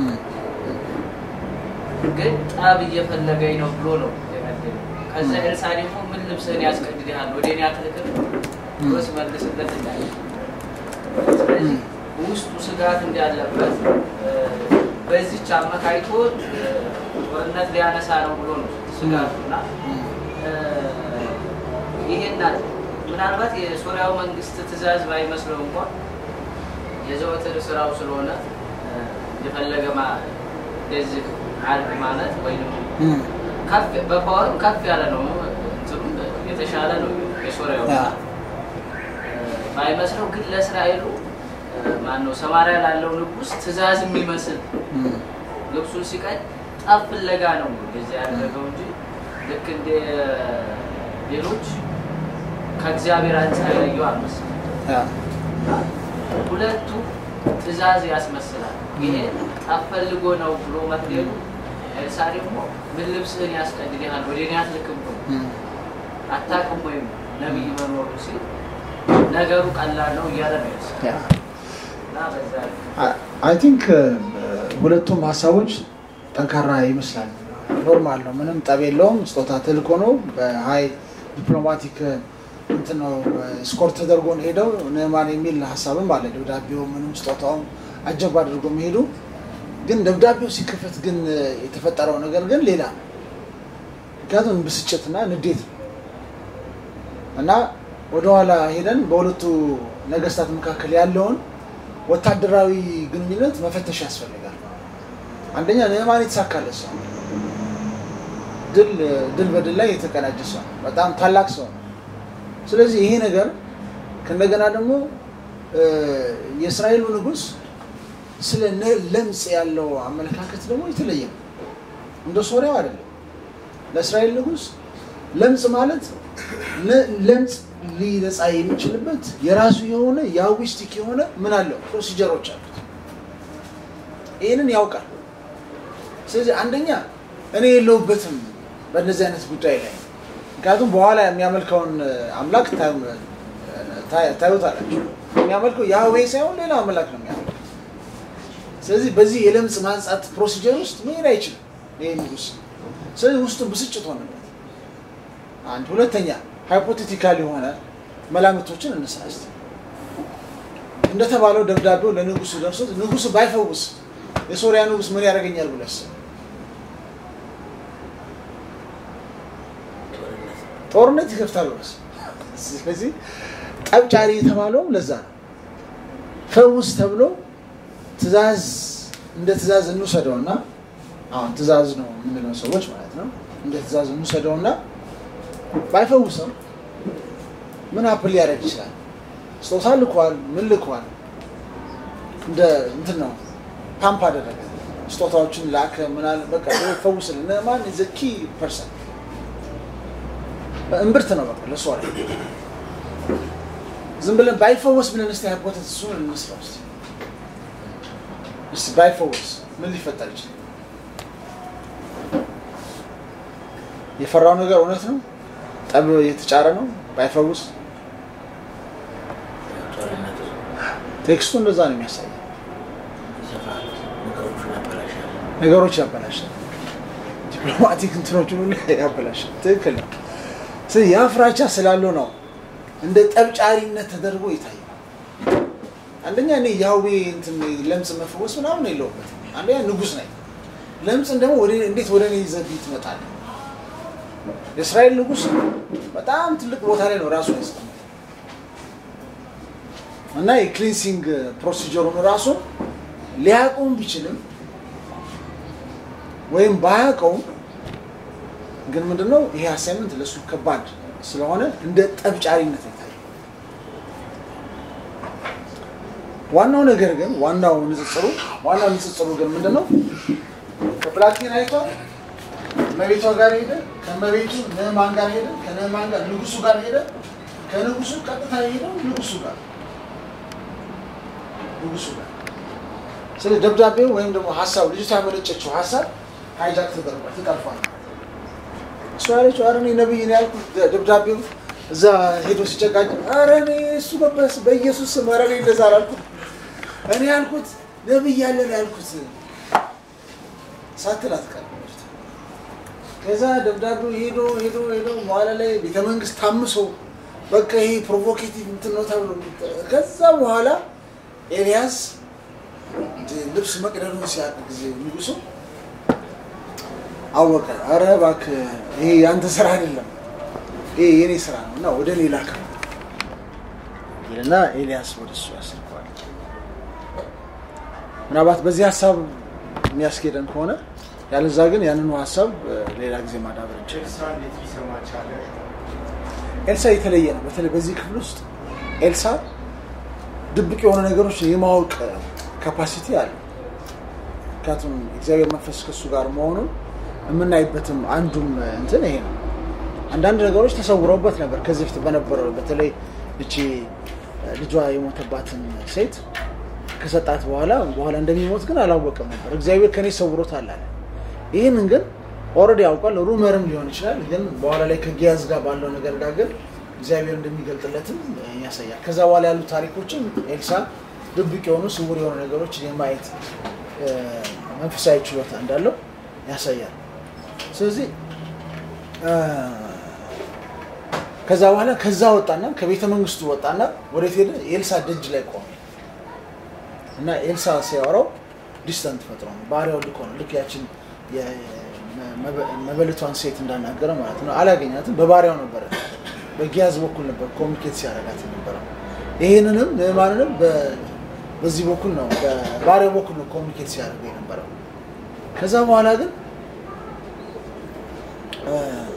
ግን ጠብ እየፈለገኝ ነው ብሎ ነው የመለሰው። ከዛ ኤልሳ ደግሞ ምን ልብስህን ያስቀድድሃል ወደ እኔ አትልክም ብሎ ሲመልስለት እንዳለ ስለዚህ ውስጡ ስጋት እንዳለበት በዚች አመካይቶ ጦርነት ሊያነሳ ነው ብሎ ነው ስጋቱና ይሄን ምናልባት የሶሪያው መንግስት ትእዛዝ ባይመስለው እንኳን የዘወትር ስራው ስለሆነ እንደፈለገ እንደዚህ አድርግ ማለት ወይም በፓወርም ከፍ ያለ ነው፣ እንትኑም የተሻለ ነው የሶሪያው ባይመስለው ግን ለእስራኤሉ ማነው ሰማሪያ ላለው ንጉስ ትእዛዝ የሚመስል ልብሱን ሲቀድ ጠብ ፍለጋ ነው እንደዚህ ያደረገው እንጂ ልክ እንደ ሌሎች ከእግዚአብሔር አንጻር ያየው አልመሰለም። ሁለቱ ትእዛዝ ያስመስላል። ይሄ ጠብ ፈልጎ ነው ብሎ መትሌሉ ኤልሳ ደግሞ ምን ልብስህን ያስቀድድሃል ወደ እኔ አትልክም ብሎ አታውቅም ወይም ነቢይ መኖሩ ሲል ነገሩ ቀላል ነው እያለ ነው ኤልሳ። እና በዛ
አይ ቲንክ ሁለቱም ሀሳቦች ጠንካራ ይመስላል። ኖርማል ነው፣ ምንም ጠብ የለውም። ስጦታ ተልኮ ነው። በሀይ ዲፕሎማቲክ እንትን ነው ስኮርት ተደርጎ ነው ሄደው ንዕማን የሚል ሀሳብም አለ። ደብዳቤው ምንም ስጦታውም አጀብ አድርጎ መሄዱ ግን ደብዳቤው ሲከፈት ግን የተፈጠረው ነገር ግን ሌላ ነው። ምክንያቱም ብስጭትና ንዴት ነው እና ወደኋላ ሄደን በሁለቱ ነገስታት መካከል ያለውን ወታደራዊ ግንኙነት መፈተሽ ያስፈልጋል። አንደኛ ንዕማን የተሳካለት ሰው ነው። ድል ድል በድል ላይ የተቀናጀ ሰው ነው። በጣም ታላቅ ሰው ነው። ስለዚህ ይሄ ነገር ከእንደገና ደግሞ እ፣ የእስራኤሉ ንጉሥ ስለ ነ- ለምጽ ያለው አመለካከት ደግሞ የተለየ ነው። እንደ ሶሪያው አይደለም። ለእስራኤል ንጉሥ ለምጽ ማለት ለ- ለምጽ ሊነጻ የሚችልበት የራሱ የሆነ የአዊስቲክ የሆነ ምን አለው ፕሮሲጀሮች አሉት። ይህንን ያውቃል። ስለዚህ አንደኛ እኔ የለሁበትም በእነዚህ አይነት ጉዳይ ላይ ምክንያቱም በኋላ የሚያመልከውን አምላክ ታዩ- ታ- ታዩታላችሁ። የሚያመልከው ያህዌ ሳይሆን ሌላ አምላክ ነው የሚያመልከው። ስለዚህ በዚህ የለምጽ ማንጻት ፕሮሲጀር ውስጥ መሄድ አይችልም ይህ ንጉስ። ስለዚህ ውስጡ ብስጭት ሆነበት። አንድ ሁለተኛ ሃይፖቴቲካል የሆነ መላምቶችን እንስራ እስቲ። እንደተባለው ደብዳቤው ለንጉሱ ደርሶት ንጉሱ ባይፈውስ የሶሪያ ንጉስ ምን ያደርገኛል ብሎ ያስብ ጦርነት ይከፍታል ብሎ ያስብ። ስለዚህ ጠብጫሪ የተባለውም ለዛ ነው። ፈውስ ተብሎ ትእዛዝ እንደ ትእዛዝ እንውሰደውና አሁን ትእዛዝ ነው የምንለው ሰዎች ማለት ነው። እንደ ትእዛዝ እንውሰደውና ባይፈውሰው ምን አፕል ሊያደርግ ይችላል? ስጦታ ልኳል፣ ምን ልኳል፣ እንደ እንትን ነው ፓምፕ አደረገ፣ ስጦታዎችን ላከ፣ ምናል በቃ ፈውስልን። ንዕማን ዘ ኪ ፐርሰን እምብርት ነው በቃ ለእሱ አለ። ዝም ብለን ባይፈወስ ብለን እስቲ ሃይፖቴሲስ እሱን እንስራ እስቲ እስቲ ባይፈወስ ምን ሊፈጠር ይችላል? የፈራው ነገር እውነት ነው። ጠብ የተጫረ ነው። ባይፈውስ
ጦርነቱ
ቴክስቱ እንደዛ ነው የሚያሳየው።
ይሰፋል፣ ነገሮቹን ያበላሻል።
ነገሮች ያበላሻል። ዲፕሎማቲክ እንትኖችን ሁሉ ያበላሻል። ትክክል ነው። ስለዚህ ያ ፍራቻ ስላለው ነው እንደ ጠብጫሪነት ተደርጎ ይታያል። አንደኛ እኔ ያህዌ እንትን ለምጽ መፈወስ ምናምን የለውበትም። አንደኛ ንጉስ ነኝ። ለምጽን ደግሞ ወደ- እንዴት ወደ እኔ ይዘብኝ ትመጣለህ? የእስራኤል ንጉስ በጣም ትልቅ ቦታ ላይ ነው ራሱን ያስቀመጠው እና የክሊንሲንግ ፕሮሲጀሩን ራሱ ሊያውቀውም ቢችልም ወይም ባያውቀውም ግን ምንድነው ይሄ አሳይመንት ለእሱ ከባድ ስለሆነ እንደ ጠብጫሪነት ይታያል። ዋናው ነገር ግን ዋናው ንጽጽሩ ዋናው ንጽጽሩ ግን ምንድነው? ከፕላቲን አይቷል ከመቤቷ ጋር ሄደ፣ ከመቤቱ ንዕማን ጋር ሄደ፣ ከንዕማን ጋር ንጉሱ ጋር ሄደ፣ ከንጉሱ ቀጥታ ሄደው ንጉሱ ጋር ንጉሱ ጋር ስለ ደብዳቤው ወይም ደግሞ ሀሳብ ልጅቷ ያመነጨችው ሀሳብ ሃይጃክ ተደርጓል፣ ተጠልፏል። እሱ ያለችው ኧረ እኔ ነብይ ነው ያልኩት ደ- ደብዳቤው እዛ ሄዶ ሲጨቃጭ ኧረ እኔ እሱ በበስ በኢየሱስ ስም ኧረ እኔ እንደዛ አላልኩት እኔ ያልኩት ነብይ ያለ ነው ያልኩት ሳትል አትቀርም ልጅቷ። ከዛ ደብዳቤው ሄዶ ሄዶ ሄዶ በኋላ ላይ ቤተመንግስት ታምሶ በቃ ይሄ ፕሮቮኬቲቭ እንትን ነው ተብሎ ከዛ በኋላ ኤልያስ ልብስ መቅደዱን ሲያውቅ ጊዜ ንጉሱ አወቀ። አረ እባክህ ይሄ የአንተ ስራ አይደለም፣ ይሄ የኔ ስራ ነው እና ወደ እኔ ላከው ይልና ኤልያስ ወደ እሱ ያስልከዋል። ምናልባት በዚህ ሀሳብ የሚያስኬደን ከሆነ ያለዛ ግን ያንኑ ሀሳብ እ፣ ሌላ ጊዜ ማዳበር እንችላለን።
ኤልሳ እንዴት ሊሰማ ቻለ?
ኤልሳ የተለየ ነው። በተለይ በዚህ ክፍል ውስጥ ኤልሳ ድብቅ የሆኑ ነገሮች የማወቅ ካፓሲቲ አለ። ምክንያቱም እግዚአብሔር መንፈስ ከሱ ጋር መሆኑን የምናይበትም አንዱም እንትን ይሄ ነው። አንዳንድ ነገሮች ተሰውረውበት ነበር ከዚህ በፊት በነበረው በተለይ እቺ ልጇ የሞተባትን ሴት ከሰጣት በኋላ በኋላ እንደሚሞት ግን አላወቀም ነበር። እግዚአብሔር ከኔ ሰውሮታል አለ። ይህንን ግን ኦልሬዲ ያውቋል። ሩመርም ሊሆን ይችላል። ግን በኋላ ላይ ከጊያዝ ጋር ባለው ነገር ጋር ግን እግዚአብሔር እንደሚገልጥለትም ያሳያል። ከዛ በኋላ ያሉ ታሪኮችም ኤልሳ ድብቅ የሆኑ ስውር የሆኑ ነገሮች የማየት እ፣ መንፈሳዊ ችሎታ እንዳለው ያሳያል። ስለዚህ እ፣ ከዛ በኋላ ከዛ ወጣና ከቤተ መንግስቱ ወጣና ወዴት ሄደ? ኤልሳ ደጅ ላይ ቆመ እና ኤልሳ ሲያወራው ዲስተንት ፈጥሮ ነው ባሪያው ልኮ ነው ልክ ያችን የ- መበ- መበለቷን ሴት እንዳናገረ ማለት ነው። አላገኛትም። በባሪያው ነበረ በጊያዝ በኩል ነበር ኮሚኒኬት ሲያደርጋት የነበረው። ይሄንንም ንዕማንንም በ- በዚህ በኩል ነው በባሪያው በኩል ነው ኮሚኒኬት ሲያደርገው የነበረው። ከዛ በኋላ ግን እ፣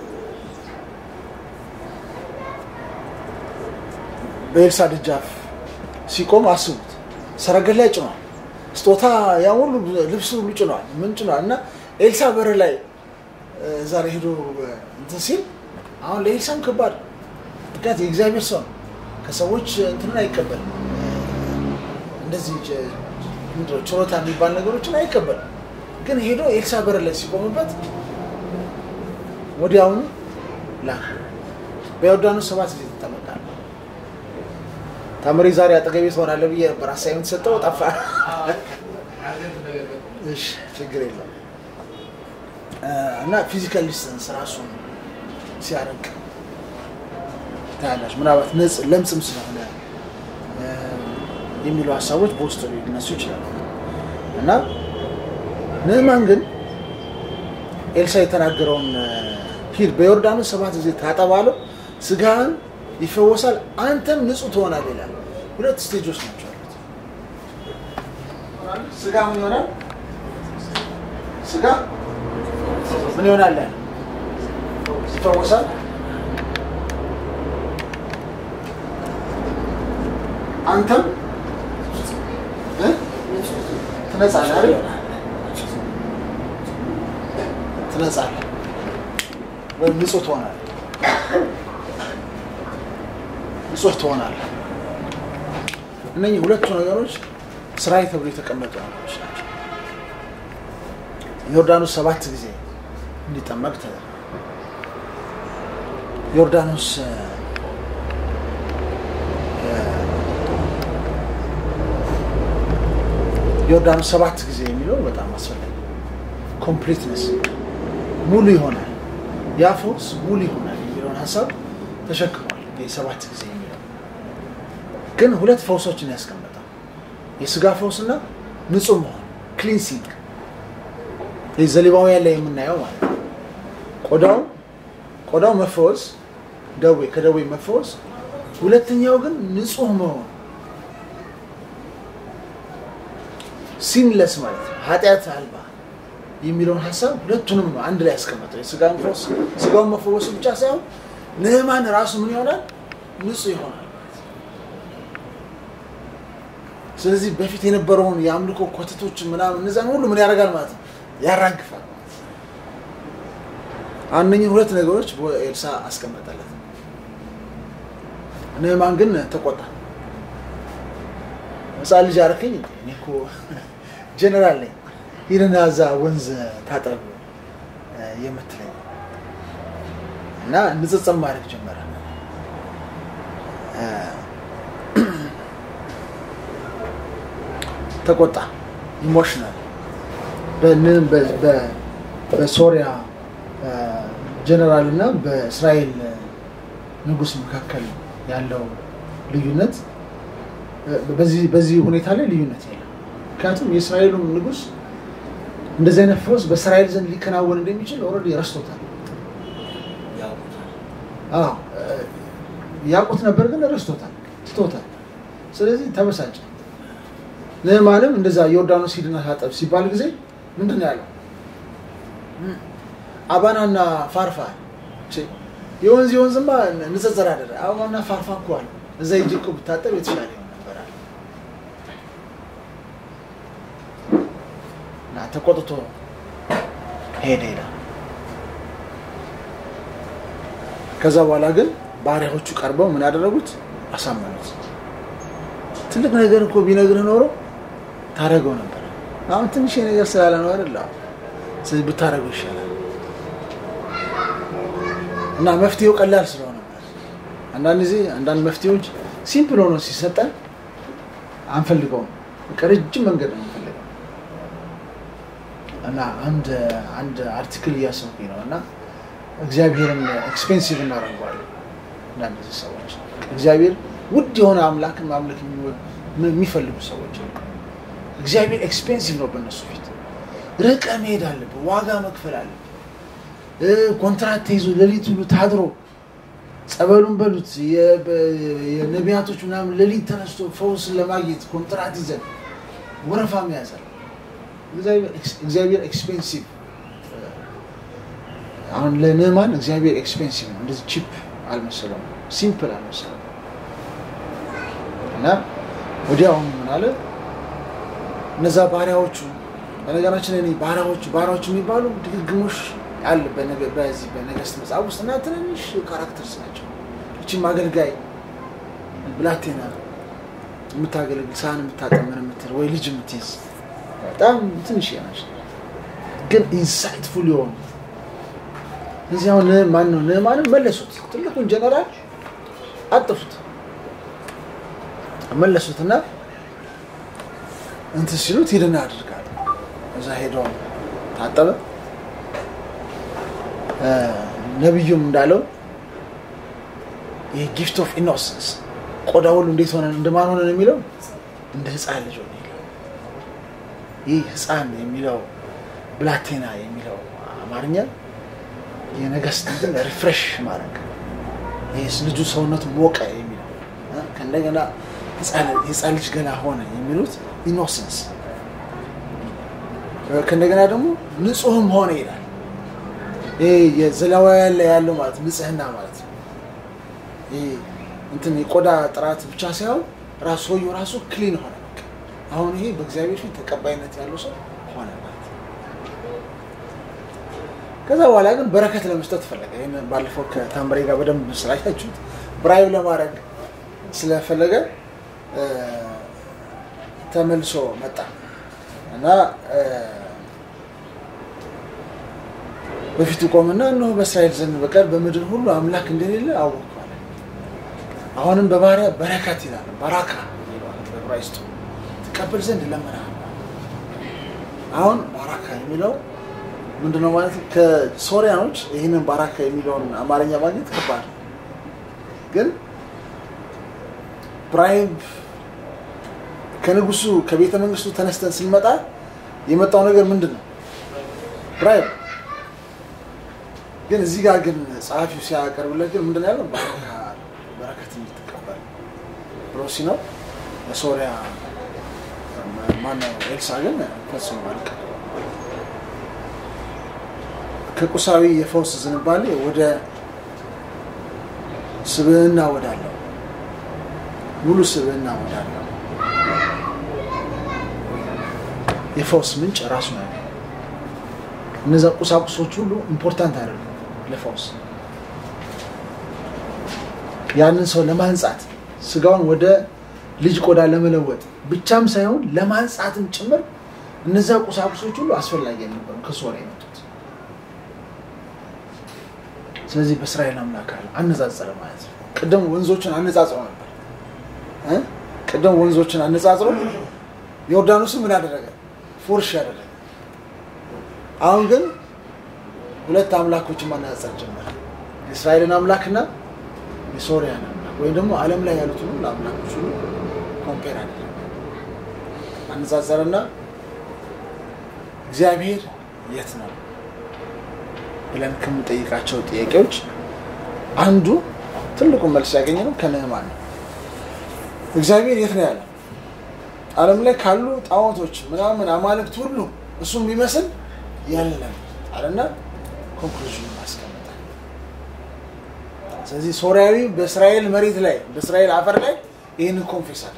በኤልሳ ደጃፍ ሲቆም አስቡት፣ ሰረገላ ላይ ጭኗል፣ ስጦታ ያ ሁሉ ልብስ ሁሉ ጭኗል፣ ምን ጭኗል። እና ኤልሳ በር ላይ እ፣ እዛ ላይ ሄዶ እ፣ እንትን ሲል አሁን ለኤልሳም ከባድ ነው። ምክንያት የእግዚአብሔር ሰው ነው፣ ከሰዎች እንትንን አይቀበልም። እንደዚህ ጀ- ምንድን ነው ችሎታ የሚባል ነገሮችን አይቀበልም። ግን ሄዶ ኤልሳ በር ላይ ሲቆምበት ወዲያውኑ ላከ። በዮርዳኖስ ሰባት ጊዜ ትጠመቃለህ። ታምሬ ዛሬ አጠገቤ ትሆናለህ ብዬ ነበር አሳይመንት ሰጠው ጠፋ። እሺ ችግር የለም እ፣ እና ፊዚካል ዲስተንስ ራሱን ሲያደርግ ታያላችሁ። ምናልባት ነጽ ለምጽም ስለሆነ እ፣ የሚሉ ሀሳቦች በውስጡ ሊነሱ ይችላሉ እና ንዕማን ግን ኤልሳ የተናገረውን እ፣ ሂድ በዮርዳኖስ ሰባት ጊዜ ታጠብ አለው፣ ስጋህን ይፈወሳል፣ አንተም ንጹህ ትሆናለህ ይላል። ሁለት ስቴጆች ናቸው ያሉት። ስጋ ምን ይሆናል? ስጋ ምን ይሆናል? ይፈወሳል። አንተም እ? ትነጻለህ አይደል? ትነጻለህ ወይም ንጹህ ትሆናለህ። ንጹህ ትሆናለህ። እነኚህ ሁለቱ ነገሮች ስራዬ ተብሎ የተቀመጡ ነገሮች ናቸው። ዮርዳኖስ ሰባት ጊዜ እንዲጠመቅ ተደረገ። ዮርዳኖስ እ፣ ዮርዳኖስ ሰባት ጊዜ የሚለው በጣም አስፈላጊ ኮምፕሊትነስ ሙሉ ይሆናል፣ ያ ፈውስ ሙሉ ይሆናል የሚለውን ሀሳብ ተሸክሟል። ይህ ሰባት ጊዜ የሚለው ግን ሁለት ፈውሶችን ያስቀመጠው የስጋ ፈውስና ንጹህ መሆን ክሊንሲንግ፣ ይህ ዘሌባውያን ላይ የምናየው ማለት ነው። ቆዳው ቆዳው መፈወስ ደዌ ከደዌ መፈወስ፣ ሁለተኛው ግን ንጹህ መሆን ሲንለስ ማለት ነው ኃጢአት አልባ የሚለውን ሀሳብ ሁለቱንም ነው አንድ ላይ ያስቀመጠው። የስጋን ፈውስ ስጋውን መፈወሱ ብቻ ሳይሆን ንዕማን ራሱ ምን ይሆናል? ንጹህ ይሆናል። ስለዚህ በፊት የነበረውን የአምልኮ ኮተቶች ምናምን እነዛን ሁሉ ምን ያደርጋል ማለት ነው ያራግፋል። አንደኝን ሁለት ነገሮች ኤልሳ አስቀመጠለት። ንዕማን ግን ተቆጣ። ህፃን ልጅ አደረከኝ እንዴ? እኔ እኮ ጀነራል ነኝ ሂድና እዛ ወንዝ ታጠብ እ፣ የምትለኝ እና ንጽጽር ማድረግ ጀመረ። እ፣ ተቆጣ። ኢሞሽናል በሶሪያ ጀነራል እና በእስራኤል ንጉሥ መካከል ያለው ልዩነት በዚህ በዚህ ሁኔታ ላይ ልዩነት የለም። ምክንያቱም የእስራኤሉም ንጉሥ እንደዚህ አይነት ፈውስ በእስራኤል ዘንድ ሊከናወን እንደሚችል ኦልሬዲ ረስቶታል።
ያውቁታል።
አዎ ያውቁት ነበር፣ ግን ረስቶታል፣ ትቶታል። ስለዚህ ተበሳጨ። ንዕማንም እንደዛ ዮርዳኖስ ሂድና ታጠብ ሲባል ጊዜ ምንድን ነው ያለው? አባናና ፋርፋ ቼ፣ የወንዝ የወንዝማ ንጽጽር አደረ አባና ፋርፋ እኮ አለ እዛ ሂጅ እኮ ብታጠብ የተሻለ ይሆን ነበር አለ። እና ተቆጥቶ ሄደ ሄዳ ከዛ በኋላ ግን ባሪያዎቹ ቀርበው ምን ያደረጉት አሳመኑት። ትልቅ ነገር እኮ ቢነግርህ ኖሮ ታደርገው ነበር። አሁን ትንሽ ነገር ስላለ ነው አይደል? አዎ። ስለዚህ ብታደርገው ይሻላል እና መፍትሄው ቀላል ስለሆነ አንዳንድ ጊዜ አንዳንድ መፍትሄዎች ሲምፕል ሆኖ ሲሰጠን አንፈልገውም። በቃ ረጅም መንገድ ነው የምንፈልገው እና አንድ አንድ አርቲክል እያሰብኩኝ ነው እና እግዚአብሔርን ኤክስፔንሲቭ እናደርገዋለን። አንዳንድ ሰዎች እግዚአብሔር ውድ የሆነ አምላክን ማምለክ የሚወ- የሚፈልጉ ሰዎች አሉ። እግዚአብሔር ኤክስፔንሲቭ ነው በእነሱ ፊት። ርቀ መሄድ አለብህ፣ ዋጋ መክፈል አለብህ። እ ኮንትራት ተይዞ ሌሊት ሁሉ ታድሮ ጸበሉን በሉት የ- በ- የነቢያቶች ምናምን ሌሊት ተነስቶ ፈውስን ለማግኘት ኮንትራት ይዘን ወረፋ መያዛል። እግዚአብሔር ኤክስፔንሲቭ አሁን ለንዕማን እግዚአብሔር ኤክስፔንሲቭ ነው። እንደዚህ ቺፕ አልመሰለውም፣ ሲምፕል አልመሰለውም። እና ወዲያውኑ ምን አለ እነዛ ባሪያዎቹ በነገራችን ላይ እኔ ባሪያዎቹ ባሪያዎቹ የሚባሉ ድግግሞሽ አለ በነገ- በዚህ በነገስት መጽሐፍ ውስጥ እና ትንንሽ ካራክተርስ ናቸው። እቺም አገልጋይ ብላቴና የምታገለግል ሳህን የምታጠምን የምትል ወይ ልጅ የምትይዝ በጣም ትንሽ ናቸው፣ ግን ኢንሳይትፉል የሆኑ እዚህ አሁን ማን ነው ንዕማንን መለሱት። ትልቁን ጀነራል አጥፉት መለሱትና እንትን ሲሉት ሂድና አድርጋሉ። እዛ ሄዶ ታጠበ። እ ነቢዩም እንዳለው ይህ ጊፍት ኦፍ ኢኖሰንስ ቆዳ ሁሉ እንዴት ሆነ እንደማን ሆነ ነው የሚለው እንደ ህፃን ልጅ ሆነ ይላል። ይህ ህፃን የሚለው ብላቴና የሚለው አማርኛ የነገስት እንትን ሪፍሬሽ ማድረግ ይህ ልጁ ሰውነቱ ሞቀ የሚለው እ ከእንደገና ህፃን- የህፃን ልጅ ገና ሆነ የሚሉት ኢኖሰንስ ከእንደገና ደግሞ ንጹህም ሆነ ይላል። ይሄ የዘሌዋውያን ላይ ያለው ማለት ንጽህና ማለት ነው። ይሄ እንትን የቆዳ ጥራት ብቻ ሳይሆን ራሱ ሰውየው ራሱ ክሊን ሆነ። በቃ አሁን ይሄ በእግዚአብሔር ፊት ተቀባይነት ያለው ሰው ሆነ ማለት ነው። ከዛ በኋላ ግን በረከት ለመስጠት ፈለገ። ይህን ባለፈው ከታምሬ ጋር በደንብ ስላያችሁት ብራይብ ለማድረግ ስለፈለገ እ፣ ተመልሶ መጣ እና እ፣ በፊቱ ቆምና እነሆ በእስራኤል ዘንድ በቀር በምድር ሁሉ አምላክ እንደሌለ አወቅሁ አለ። አሁንም በባሪያ በረከት ይላል፣ ባራካ ይለዋል በዕብራይስጡ ትቀበል ዘንድ እለምንሃለሁ። አሁን ባራካ የሚለው ምንድነው ማለት ነው? ከሶሪያኖች ይህንን ባራካ የሚለውን አማርኛ ማግኘት ከባድ ነው። ግን ብራይብ ከንጉሱ ከቤተ መንግስቱ ተነስተን ስንመጣ የመጣው ነገር ምንድን ነው? ብራይብ ግን እዚህ ጋር ግን ጸሐፊው ሲያቀርብለት ግን ምንድን ነው ያለው? ባረካ በረከት እንድትቀበል ብሎ ሲነው ለሶሪያ ማነው ኤልሳ ግን ፈጽሞ አልቀረም። ከቁሳዊ የፈውስ ዝንባሌ ወደ ስብዕና ወዳለው ሙሉ ስብዕና ወዳለው የፈውስ ምንጭ ራሱ ነው። እነዛ ቁሳቁሶች ሁሉ ኢምፖርታንት አይደሉም ለፈውስ። ያንን ሰው ለማንጻት ስጋውን ወደ ልጅ ቆዳ ለመለወጥ ብቻም ሳይሆን ለማንጻትም ጭምር እነዛ ቁሳቁሶች ሁሉ አስፈላጊ ነበሩ ከሶሪያ የመጡት። ስለዚህ በእስራኤል አምላክ አለ አነጻጸረ ማለት ነው። ቅድም ወንዞችን አነጻጽሮ ነበር እ ቅድም ወንዞችን አነጻጽሮ ዮርዳኖስን ምን አደረገ? ፉርሽ ያደረገ። አሁን ግን ሁለት አምላኮችን ማነጻጸር ጀመረ። የእስራኤልን አምላክና የሶሪያን አምላክ ወይም ደግሞ ዓለም ላይ ያሉትን ሁሉ አምላኮች ሁሉ ኮምፔር አደረገ፣ አነጻጸረና እግዚአብሔር የት ነው ብለን ከምንጠይቃቸው ጥያቄዎች አንዱ ትልቁ መልስ ያገኘ ነው ከንዕማን ነው። እግዚአብሔር የት ነው ያለው? ዓለም ላይ ካሉ ጣዖቶች ምናምን አማልክት ሁሉ እሱ የሚመስል የለም አለና ኮንክሉዥን ማስቀመጠ። ስለዚህ ሶሪያዊ በእስራኤል መሬት ላይ በእስራኤል አፈር ላይ ይህንን ኮንፌስ አደረገ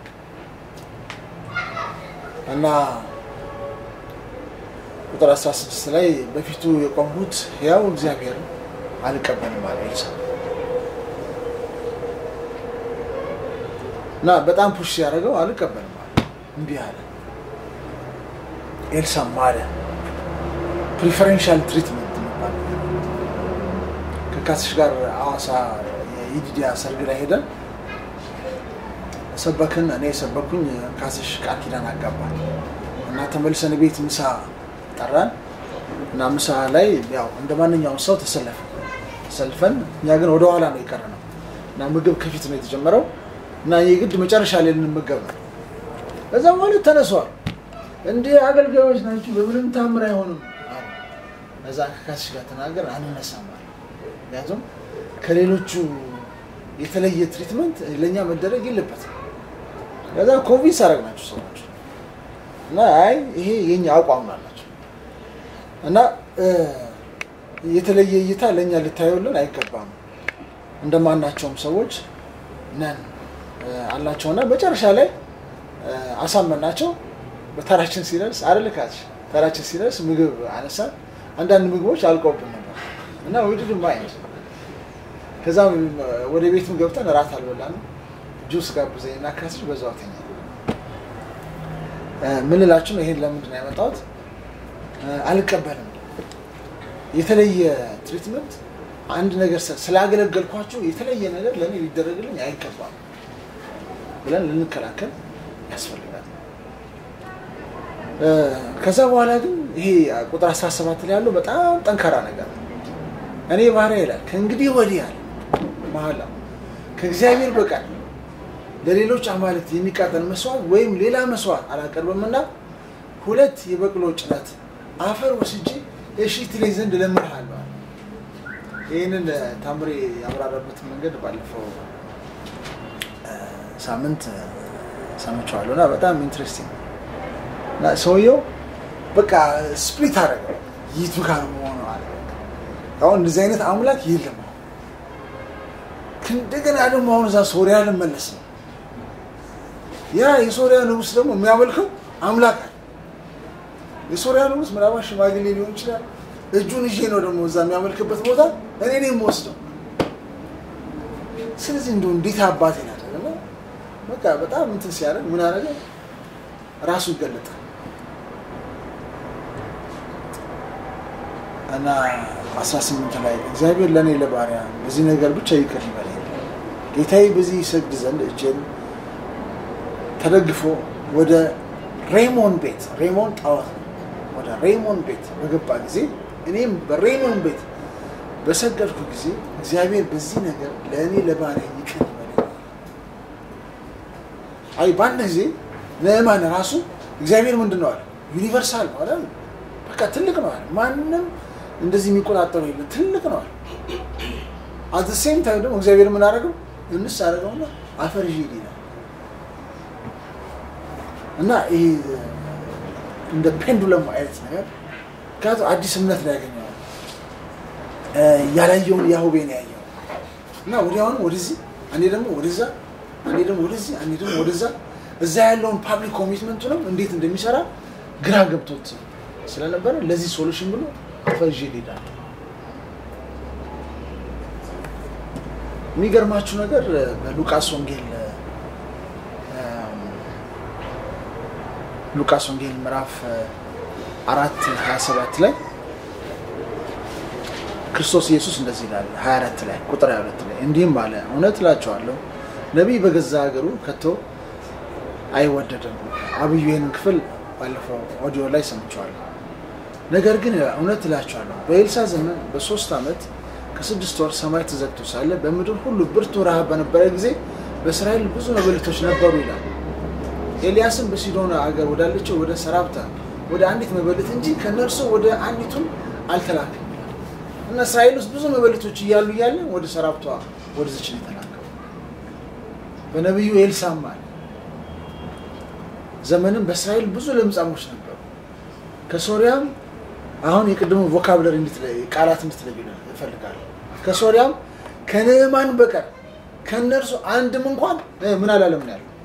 እና ቁጥር 16 ላይ በፊቱ የቆምሁት ያው እግዚአብሔር አልቀበልም አለ ኤልሳ እና በጣም ፑሽ ሲያደርገው አልቀበልም አለ እምቢ አለ ኤልሳም አለ ፕሪፈረንሻል ትሪትመንት የሚባል ከካስሽ ጋር አዋሳ የኢዲዲያ ሰርግ ላይ ሄደን ሰበክን። እኔ የሰበኩኝ ካስሽ ቃል ኪዳን አጋባል እና ተመልሰን ቤት ምሳ ጠራን እና ምሳ ላይ ያው እንደ ማንኛውም ሰው ተሰለፈ ተሰልፈን እኛ ግን ወደ ኋላ ነው የቀረ ነው እና ምግብ ከፊት ነው የተጀመረው እና የግድ መጨረሻ ላይ ልንመገብ ነው። ከዛ በኋላ ተነሷል። እንዲህ አገልጋዮች ናችሁ፣ በምንም ታምር አይሆንም አሉ። ከዛ ከካስሽ ጋር ተናገር አንነሳም አለ። ምክንያቱም ከሌሎቹ የተለየ ትሪትመንት ለእኛ መደረግ የለበትም። ከዛ ኮንቪንስ አደረግናቸው ሰዎች እና አይ ይሄ የኛ አቋም አላቸው እና እ፣ የተለየ እይታ ለእኛ ልታየውልን አይገባም እንደማናቸውም ሰዎች ነን እ፣ አላቸውና መጨረሻ ላይ እ፣ አሳመናቸው። በተራችን ሲደርስ አደልካች ተራችን ሲደርስ ምግብ አነሳን። አንዳንድ ምግቦች አልቀውብን ነበር እና ውድድ ማይንድ ከዛ ወደ ቤትም ገብተን እራት አልበላንም። ጁስ ጋብዘኝ እና ካስሽ በዛው ተኛ። እ፣ ምን ልላችሁ ነው? ይሄን ለምንድን ነው ያመጣሁት? እ፣ አልቀበልም። የተለየ ትሪትመንት አንድ ነገር ስለ- ስላገለገልኳችሁ የተለየ ነገር ለእኔ ሊደረግልኝ አይገባም ብለን ልንከላከል ያስፈልጋል። እ፣ ከዛ በኋላ ግን ይሄ ቁጥር 17 ላይ ያለው በጣም ጠንካራ ነገር ነው። እኔ ባሪያ ይላል ከእንግዲህ ወዲህ አለ መሐላ ከእግዚአብሔር በቀር ለሌሎች አማልክት የሚቃጠል መስዋዕት ወይም ሌላ መስዋዕት አላቀርብምና ሁለት የበቅሎ ጭነት አፈር ወስጄ እሺ ትለኝ ዘንድ እለምንሃለሁ አለ። ይህንን ታምሬ ያብራራበትን መንገድ ባለፈው እ፣ ሳምንት እ፣ ሰምቼዋለሁ እና በጣም ኢንትረስቲንግ እና ሰውየው በቃ ስፕሊት አደረገው ይቱ ጋር መሆኑ አለ። አሁን እንደዚህ አይነት አምላክ የለም። አሁን እንደገና ደግሞ አሁን እዛ ሶሪያ ልመለስ ነው። ያ የሶሪያ ንጉሥ ደግሞ የሚያመልከው አምላክ አለ። የሶሪያ ንጉሥ ምናልባት ሽማግሌ ሊሆን ይችላል። እጁን ይዤ ነው ደግሞ እዛ የሚያመልክበት ቦታ እኔ ነው የምወስደው። ስለዚህ እንደው እንዴት አባቴ ናደረገ በቃ በጣም እንትን ሲያደርግ ምን አደረገ? ራሱ ይገለጣል እና 18 ላይ እግዚአብሔር ለእኔ ለባሪያ በዚህ ነገር ብቻ ይቅር ይበለኝ፣ ጌታዬ በዚህ ይሰግድ ዘንድ እጄን ተደግፎ ወደ ሬሞን ቤት ሬሞን ጣዖት ነው። ወደ ሬሞን ቤት በገባ ጊዜ እኔም በሬሞን ቤት በሰገድኩ ጊዜ እግዚአብሔር በዚህ ነገር ለእኔ ለባሪያ ይቅር ይበለኝ። አይ በአንድ ጊዜ ነዕማን ራሱ እግዚአብሔር ምንድን ነው አለ? ዩኒቨርሳል ነው አለ። በቃ ትልቅ ነው አለ። ማንም እንደዚህ የሚቆጣጠሩ የለም። ትልቅ ነው አለ። አት ሴም ታይም ደግሞ እግዚአብሔር ምን አደረገው? እንስ አደረገውና አፈር ይዤ ይላል እና ይሄ እንደ ፔንዱለም አይነት ነገር ምክንያቱም አዲስ እምነት ላይ ያገኘዋል ያላየውን ያሁቤን ያየው እና ወዲያውኑ ወደዚህ አንዴ ደግሞ ወደዛ አንዴ ደግሞ ወደዚህ አንዴ ደግሞ ወደዛ እዛ ያለውን ፓብሊክ ኮሚትመንቱንም እንዴት እንደሚሰራ ግራ ገብቶት ስለነበረ ለዚህ ሶሉሽን ብሎ ፈዥ ይሄዳል። የሚገርማችሁ ነገር በሉቃስ ወንጌል ሉቃስ ወንጌል ምዕራፍ አራት ሀያ ሰባት ላይ ክርስቶስ ኢየሱስ እንደዚህ ይላል። ሀያ አራት ላይ ቁጥር ሀያ ሁለት ላይ እንዲህም አለ፣ እውነት እላቸዋለሁ ነቢይ በገዛ ሀገሩ ከቶ አይወደድም። አብዩ ይህንን ክፍል ባለፈው ኦዲዮ ላይ ሰምቸዋለሁ። ነገር ግን እውነት እላቸዋለሁ በኤልሳ ዘመን በሶስት ዓመት ከስድስት ወር ሰማይ ተዘግቶ ሳለ በምድር ሁሉ ብርቱ ረሃብ በነበረ ጊዜ በእስራኤል ብዙ መበለቶች ነበሩ ይላል። ኤልያስም በሲዶና አገር ወዳለችው ወደ ሰራብታ ወደ አንዲት መበለት እንጂ ከነርሱ ወደ አንዲቱም አልተላከም ይላል። እና እስራኤል ውስጥ ብዙ መበለቶች እያሉ እያለ ወደ ሰራብቷ ወደዚች ነው የተላከው። በነቢዩ ኤልሳም አለ ዘመንም በእስራኤል ብዙ ለምጻሞች ነበሩ። ከሶሪያም አሁን የቅድሙ ቮካብለሪ ቃላት እንድትለዩ እፈልጋለሁ። ከሶሪያም ከንዕማን በቀር ከእነርሱ አንድም እንኳን ምን አላለም ነው ያለው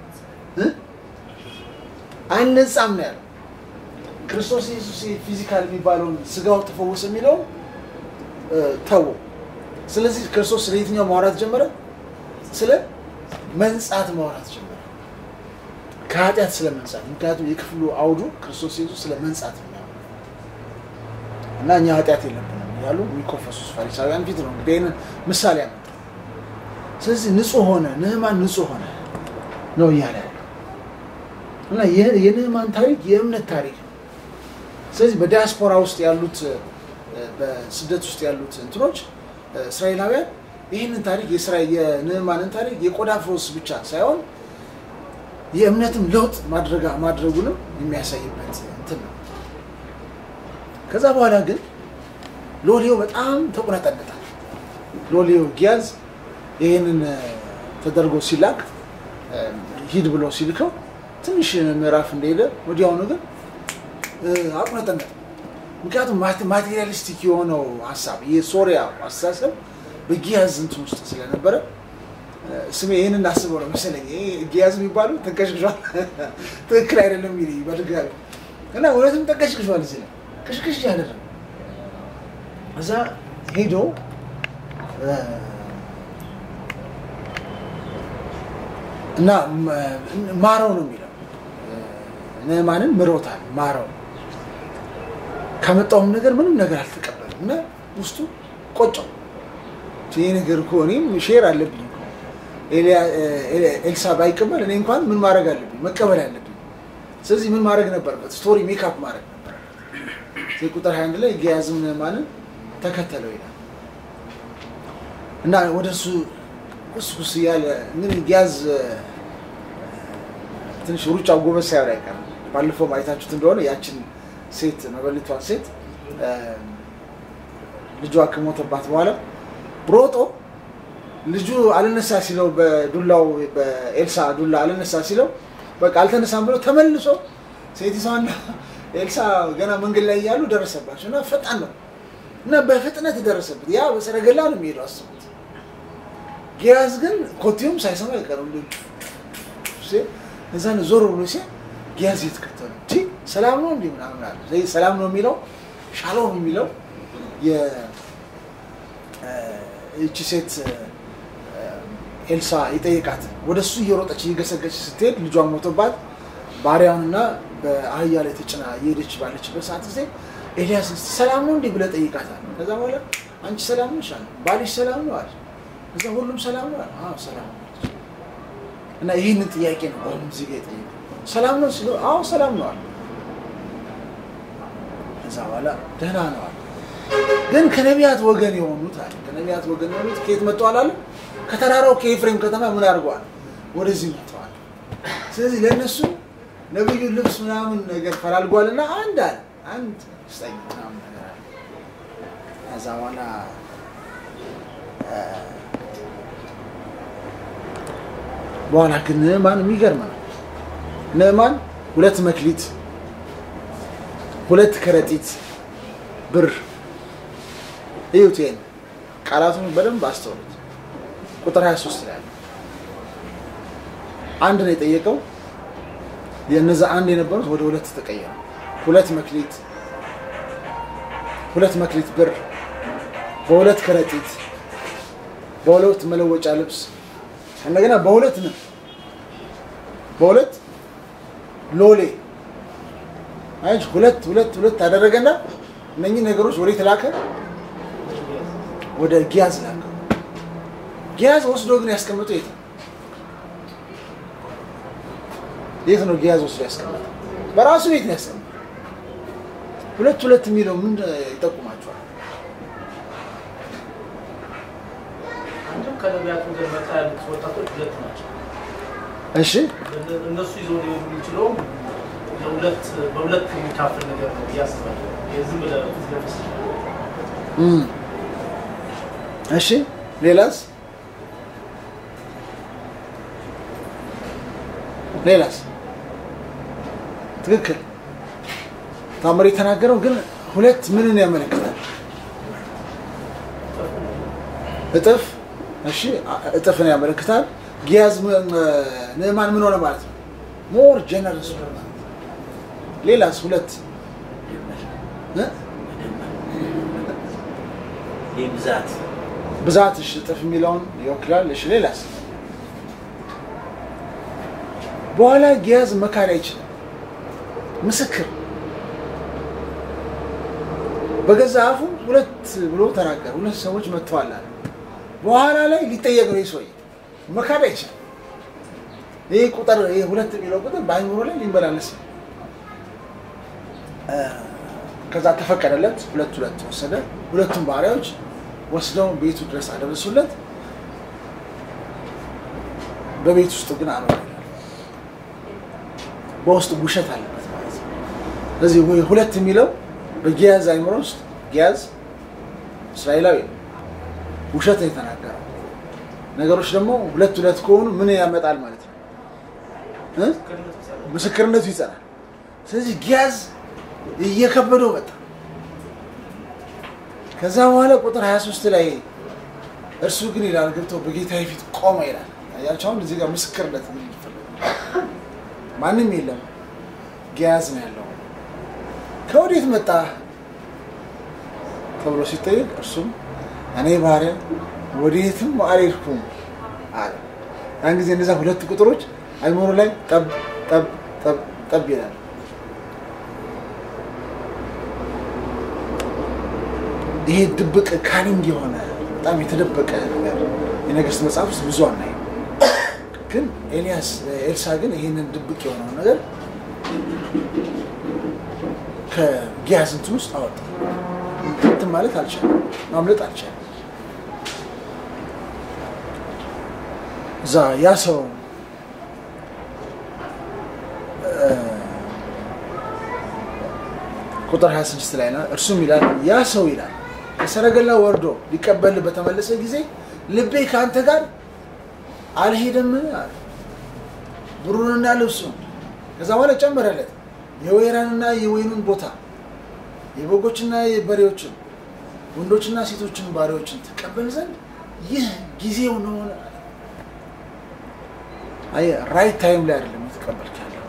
አልነጻም ነው ያለው። ክርስቶስ ኢየሱስ ፊዚካል የሚባለውን ስጋው ተፈወሰ የሚለውን ተው። ስለዚህ ክርስቶስ ስለ የትኛው ማውራት ጀመረ? ስለ መንጻት ማውራት ጀመረ። ከኃጢአት ስለ መንጻት። ምክንያቱም የክፍሉ አውዱ ክርስቶስ ኢየሱስ ስለ መንጻት ነው እና እኛ ኃጢአት የለብንም ያሉ የሚኮፈሱት ፈሪሳውያን ፊት ነው እንግዲህ ይህንን ምሳሌ ያመጣ። ስለዚህ ንጹህ ሆነ፣ ንዕማን ንጹህ ሆነ። ነው እያለ ያለው እና ይህ- የንዕማን ታሪክ የእምነት ታሪክ ነው። ስለዚህ በዲያስፖራ ውስጥ ያሉት እ፣ በስደት ውስጥ ያሉት እንትኖች እ፣ እስራኤላውያን ይህንን ታሪክ የእስራኤል የንዕማንን ታሪክ የቆዳ ፍሮስ ብቻ ሳይሆን የእምነትም ለውጥ ማድረጋ ማድረጉንም የሚያሳይበት እንትን ነው። ከዛ በኋላ ግን ሎሌው በጣም ተቆነጠነጣል። ሎሌው ጊያዝ ይህንን እ፣ ተደርጎ ሲላክ እ፣ ሂድ ብሎ ሲልከው ትንሽ ምዕራፍ እንደሄደ ወዲያውኑ ግን እ፣ አቁነጠነጠ። ምክንያቱም ማቴ- ማቴሪያሊስቲክ የሆነው ሀሳብ የሶሪያ አስተሳሰብ በጊያዝ እንትን ውስጥ ስለነበረ እ፣ ስሜ ይህንን አስበው ነው መሰለኝ ይሄ ጊያዝ የሚባሉ ተንቀሽቅሿል ትክክል አይደለም ሚል በድጋሚ እና እውነትም ተንቀሽቅሿል እዚህ ላይ ቅሽቅሽ ያደረገ እዛ ሄዶ እ፣ እና ም- ማረው ነው የሚለው ንዕማንን ምሮታል ማረው ከመጣውም ነገር ምንም ነገር አልተቀበለም እና ውስጡ ቆጨው ይህ ነገር እኮ እኔም ሼር አለብኝ እኮ ኤልያ- ኤ- ኤልሳ ባይቀበል እኔ እንኳን ምን ማድረግ አለብኝ መቀበል አለብኝ ስለዚህ ምን ማድረግ ነበረበት ስቶሪ ሜካፕ ማድረግ ነበረበት ስለዚህ ቁጥር 21 ላይ ጊያዝም ንዕማንን ተከተለው ይላል እና ወደ እሱ ቁስቁስ እያለ እንግዲህ ጊያዝ ትንሽ ሩጫው ጎበዝ ሳይሆን አይቀርም። ባለፈው ማየታችሁት እንደሆነ ያችን ሴት መበለቷን ሴት እ፣ ልጇ ከሞተባት በኋላ ሮጦ ልጁ አልነሳ ሲለው በዱላው በኤልሳ ዱላ አልነሳ ሲለው በቃ አልተነሳም ብሎ ተመልሶ ሴቲቷና ኤልሳ ገና መንገድ ላይ እያሉ ደረሰባቸው እና ፈጣን ነው እና በፍጥነት ደረሰበት። ያ በሰረገላ ነው የሚሄደው አስቡት። ጊያዝ ግን ኮቴውም ሳይሰማ አይቀርም ልጁ ሲል እዛን ዞር ብሎ ሲል ጊያዝ የተከተሉ ቲ ሰላም ነው እንዲህ ምናምን አለ። ስለዚህ ሰላም ነው የሚለው ሻሎም የሚለው የ- እ፣ ይቺ ሴት እ፣ ኤልሳ የጠየቃት ወደ እሱ እየሮጠች እየገሰገች ስትሄድ ልጇን ሞቶባት ባሪያውንና በአህያ ላይ ተጭና እየሄደች ባለችበት ሰዓት ጊዜ ኤልያስ እስቲ ሰላም ነው እንዲህ ብለህ ጠይቃታል። ከዛ በኋላ አንቺ ሰላም ነሽ አለ። ባልሽ ሰላም ነው አለ። ከዛ ሁሉም ሰላም ነው አለ። አዎ ሰላም ነው አለች። እና ይህንን ጥያቄ ነው አሁን እዚህ ጋር የጠየቀው። ሰላም ነው ሲለው አዎ ሰላም ነው አለ። ከዛ በኋላ ደህና ነው አለ። ግን ከነቢያት ወገን የሆኑት አለ ከነቢያት ወገን የሆኑት ከየት መጥተዋል አለ? ከተራራው ከኤፍሬም ከተማ ምን አድርገዋል? ወደዚህ መጥተዋል። ስለዚህ ለእነሱ ነብዩ ልብስ ምናምን ነገር ፈላልጓልና አንድ አለ አንድ ስጠኝ ምናምን ነገር አለ። ከዛ በኋላ እ፣ በኋላ ግን ንዕማን የሚገርም ነው። ንዕማን ሁለት መክሊት ሁለት ከረጢት ብር እዩት። ይሄን ቃላቱን በደንብ አስተውሉት። ቁጥር 23 ላይ ያለው አንድ ነው የጠየቀው። የነዛ አንድ የነበሩት ወደ ሁለት ተቀየሩ። ሁለት መክሊት ሁለት መክሊት ብር በሁለት ከረጢት በሁለት መለወጫ ልብስ እንደገና በሁለት ነው በሁለት ሎሌ አይሽ ሁለት ሁለት ሁለት አደረገና እነኚህ ነገሮች ወዴት ላከ? ወደ ጊያዝ ላከ። ጊያዝ ወስዶ ግን ያስቀምጠው የት ነው? የት ነው ጊያዝ ወስዶ ያስቀምጠው? በራሱ ቤት ነው ያስቀምጠው። ሁለት ሁለት የሚለው ምን ይጠቁማቸዋል?
አንድም ከነቢያት ወገን መጣ ያሉት ወጣቶች ሁለት ናቸው።
እሺ
እነ- እነሱ ይዘው ሊሆኑ የሚችለው ለሁለት በሁለት የሚካፈል ነገር ነው ብዬ አስባለሁ። የዝም ብለህ ፊት ለፊት
እም። እሺ ሌላስ ሌላስ ትክክል ታምር የተናገረው ግን ሁለት ምንን ያመለክታል እጥፍ እሺ አ- እጥፍን ያመለክታል ጊያዝ ም- ም- ንዕማን ምን ሆነ ማለት ነው ሞር ጀነረስ ሆነ ማለት ነው ሌላስ ሁለት እ?
ይህ ብዛት
ብዛት እሺ እጥፍ የሚለውን ይወክላል። እሺ ሌላስ? በኋላ ጊያዝ መካድ አይችልም። ምስክር በገዛ አፉ ሁለት ብሎ ተናገረ። ሁለት ሰዎች መጥተዋል አለ። በኋላ ላይ ሊጠየቅ ነው ይህ ሰውዬ። መካድ አይችልም። ይህ ቁጥር ይህ ሁለት የሚለው ቁጥር በአይምሮ ላይ ሊመላለስ ነው። እ፣ ከዛ ተፈቀደለት። ሁለት ሁለት ወሰደ። ሁለቱም ባሪያዎች ወስደው ቤቱ ድረስ አደረሱለት። በቤት ውስጥ ግን አኖረ ይላል። በውስጡ ውሸት አለበት ማለት ነው። ስለዚህ ሁ- ሁለት የሚለው በጊያዝ አይምሮ ውስጥ ጊያዝ እስራኤላዊ ነው። ውሸት ነው የተናገረው። ነገሮች ደግሞ ሁለት ሁለት ከሆኑ ምን ያመጣል ማለት ነው እ? ምስክርነቱ ይጸናል። ስለዚህ ጊያዝ እየከበደው መጣ። ከዛ በኋላ ቁጥር 23 ላይ እርሱ ግን ይላል ገብቶ በጌታዬ ፊት ቆመ ይላል። አያችሁ አሁን እዚህ ጋር ምስክርነት ነው የሚፈልገው። ማንም የለም፣ ጊያዝ ነው ያለው። ከወዴት መጣ ተብሎ ሲጠየቅ እርሱም እኔ ባሪያ ወዴትም አልሄድኩም አለ። ያን ጊዜ እነዛ ሁለት ቁጥሮች አይምሮ ላይ ጠብ ጠብ ጠብ ጠብ ይላል። ይሄ ድብቅ ካኒንግ የሆነ በጣም የተደበቀ ነገር የነገስት መጽሐፍ ውስጥ ብዙ አናይም። ግን ኤልያስ ኤልሳ ግን ይህንን ድብቅ የሆነውን ነገር ከጊያዝ እንትን ውስጥ አወጣ። እንትን ማለት አልቻለም፣ ማምለጥ አልቻለም። እዛ ያ ሰው እ፣ ቁጥር 26 ላይ ነው። እርሱም ይላል ያ ሰው ይላል ከሰረገላ ወርዶ ሊቀበል በተመለሰ ጊዜ ልቤ ከአንተ ጋር አልሄደምን አለ። ብሩንና ልብሱን ከዛ በኋላ ጨመረለት የወይራንና የወይኑን ቦታ የበጎችና የበሬዎችን ወንዶችና ሴቶችን ባሪያዎችን ትቀበል ዘንድ ይህ ጊዜው ነው አለ። አየህ ራይት ታይም ላይ አይደለም የተቀበልክ ያለው።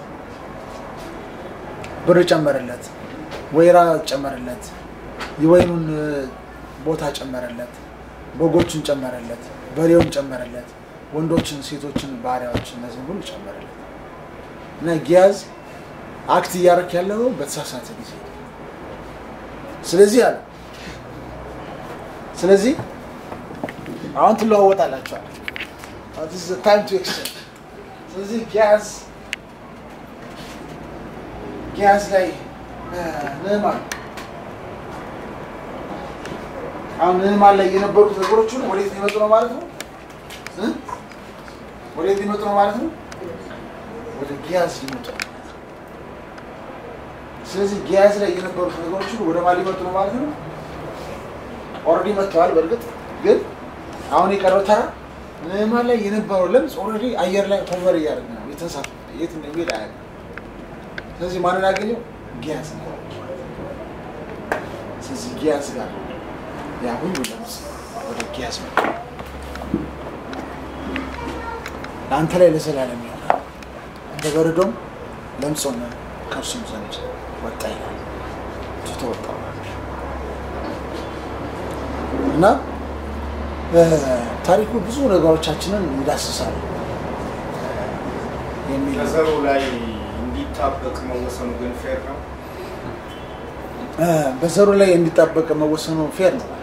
ብር ጨመረለት፣ ወይራ ጨመረለት፣ የወይኑን እ፣ ቦታ ጨመረለት፣ በጎችን ጨመረለት፣ በሬውን ጨመረለት፣ ወንዶችን፣ ሴቶችን፣ ባሪያዎችን እነዚህ ሁሉ ጨመረለት እና ጊያዝ አክት እያደረክ ያለው በተሳሳተ ጊዜ ነው። ስለዚህ አለ ስለዚህ አሁን ትለዋወጣላቸዋል ታይም ቱ ኤክስቼንጅ ስለዚህ ጊያዝ ጊያዝ ላይ ንዕማን አሁን ንዕማን ላይ የነበሩት ነገሮች ሁሉ ወዴት ሊመጡ ነው ማለት ነው እ? ወዴት ሊመጡ ነው ማለት ነው ወደ ጊያዝ ሊመጡ ነው ስለዚህ ጊያዝ ላይ የነበሩት ነገሮች ሁሉ ወደ ማን ሊመጡ ነው ማለት ነው ኦልሬዲ መጥተዋል በእርግጥ ግን አሁን የቀረው ተራ ንዕማን ላይ የነበረው ለምጽ ኦልሬዲ አየር ላይ ሆቨር እያደረገ ነው የተንሳፈ የት እንደሚሄድ አያውቅም ስለዚህ ማንን ያገኘው ጊያዝ ነው ስለዚህ ጊያዝ ጋር ያ ሁሉ ለምጽ ወደ ጊያዝ መጣ ለአንተ ላይ ለዘላለም ይሆናል እንደ በረዶም ለምጽ ሆነ ከእርሱም ዘንድ ወጣ ይላል ትቶ ወጣ እና እ፣ ታሪኩ ብዙ ነገሮቻችንን ይዳስሳል የሚል
ከዘሩ ላይ እንዲጣበቅ መወሰኑ ግን ፌር ነው።
እ፣ በዘሩ ላይ እንዲጣበቅ መወሰኑ ፌር ነው።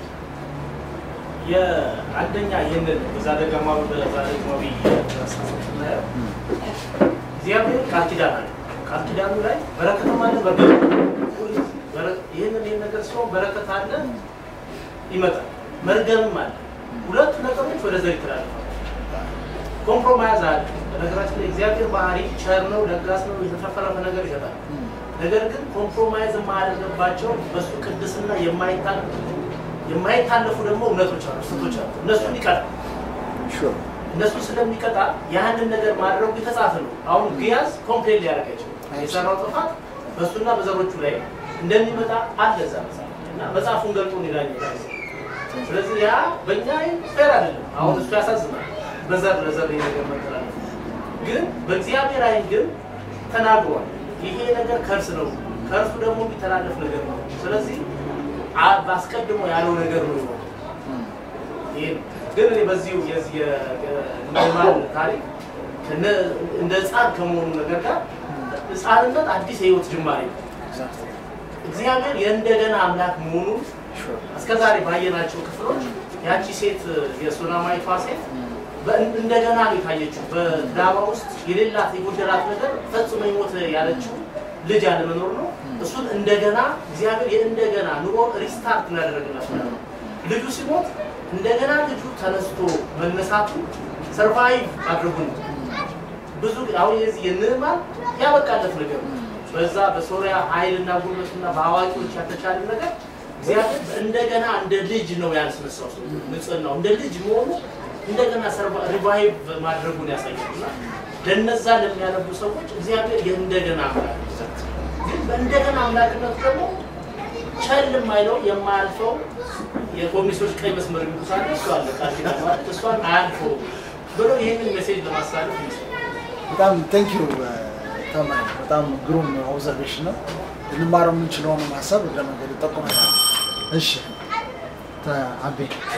የአንደኛ ይህንን በዛ ደጋማዊ በዛ ደግማዊ ስናየው እግዚአብሔር ቃል ኪዳን አለ። ቃል ኪዳኑ ላይ በረከትም አለ በረከት ይህንን ይህን ነገር ሲሆን በረከት አለ ይመጣል፣ መርገምም አለ። ሁለቱ ነገሮች ወደ ዘር ይተላለፋሉ። ኮምፕሮማይዝ አለ። በነገራችን ላይ እግዚአብሔር ባህሪ ቸር ነው፣ ለጋስ ነው፣ የተፈረፈ ነገር ይሰጣል። ነገር ግን ኮምፕሮማይዝ የማያደርግባቸው በሱ ቅድስና የማይታል- የማይታለፉ ደግሞ እውነቶች አሉ፣ ስቶች አሉ። እነሱን ይቀጣል።
ሹር
እነሱ ስለሚቀጣ ያንን ነገር ማድረጉ የተጻፈ ነው። አሁን ግያዝ ኮምፕሌን ሊያደርግ አይችልም። የሰራው ጥፋት በእሱና በዘሮቹ ላይ እንደሚመጣ አለ እዛ መጽሐፍ እና መጽሐፉን ገልጦ ሌላኛ ስለዚህ ያ በእኛ አይን ፌር አይደለም። አሁን እሱ ያሳዝናል። በዘር ለዘር ይሄ ነገር መተላለፍ ግን በእግዚአብሔር አይን ግን ተናግሯል። ይሄ ነገር ከእርስ ነው፣ ከእርሱ ደግሞ የሚተላለፍ ነገር ነው። ስለዚህ አ- አስቀድሞ ያለው ነገር ነው የሆነው። ይሄ ነው። ግን እኔ በዚሁ የዚህ የኖርማል ታሪክ ከነ- እንደ ህፃን ከመሆኑ ነገር ጋር ህፃንነት አዲስ የህይወት ጅማሬ ነው። እግዚአብሔር የእንደገና አምላክ መሆኑን እስከዛሬ ባየናቸው ክፍሎች ያቺ ሴት የሱናማይቷ ሴት
በእን- እንደገና ነው የታየችው። በድራማ ውስጥ የሌላት የጎደላት ነገር ፈጽሞ ይሞት ያለችው ልጅ አለመኖር ነው። እሱን እንደገና እግዚአብሔር የእንደገና ኑሮ ሪስታርት እናደረግላት ማለት ነው። ልጁ ሲሞት እንደገና ልጁ ተነስቶ መነሳቱ ሰርቫይቭ አድርጉን ብዙ አሁን የዚህ የንዕማን ያበቃለት ነገር ነው። በዛ በሶሪያ ኃይልና ጉልበትና በአዋቂዎች ያልተቻለ ነገር እግዚአብሔር እንደገና እንደ ልጅ ነው ያስነሳው። ሰው ንጽህናው እንደ ልጅ መሆኑ እንደገና ሪቫይቭ ማድረጉን ያሳያልና ለነዛ ለሚያነቡ ሰዎች እግዚአብሔር የእንደገና አምላክ ነው። ግን በእንደገና አምላክነቱ ደግሞ ቸል የማይለው የማያልፈው የኮሚኒስቶች ቀይ መስመር የሚሉት እሱ አለ ቃል ኪዳን ማለት እሷን አያልፈው ብሎ ይህንን ሜሴጅ ለማስተላለፍ ይመስላል።
በጣም ቴንክ ዩ ተማሪ፣ በጣም ግሩም ኦብዘርቬሽን ነው። ልንማረው የምንችለውን ሀሳብ እግረ መንገድ ጠቁመናል። እሺ ተ- አቤ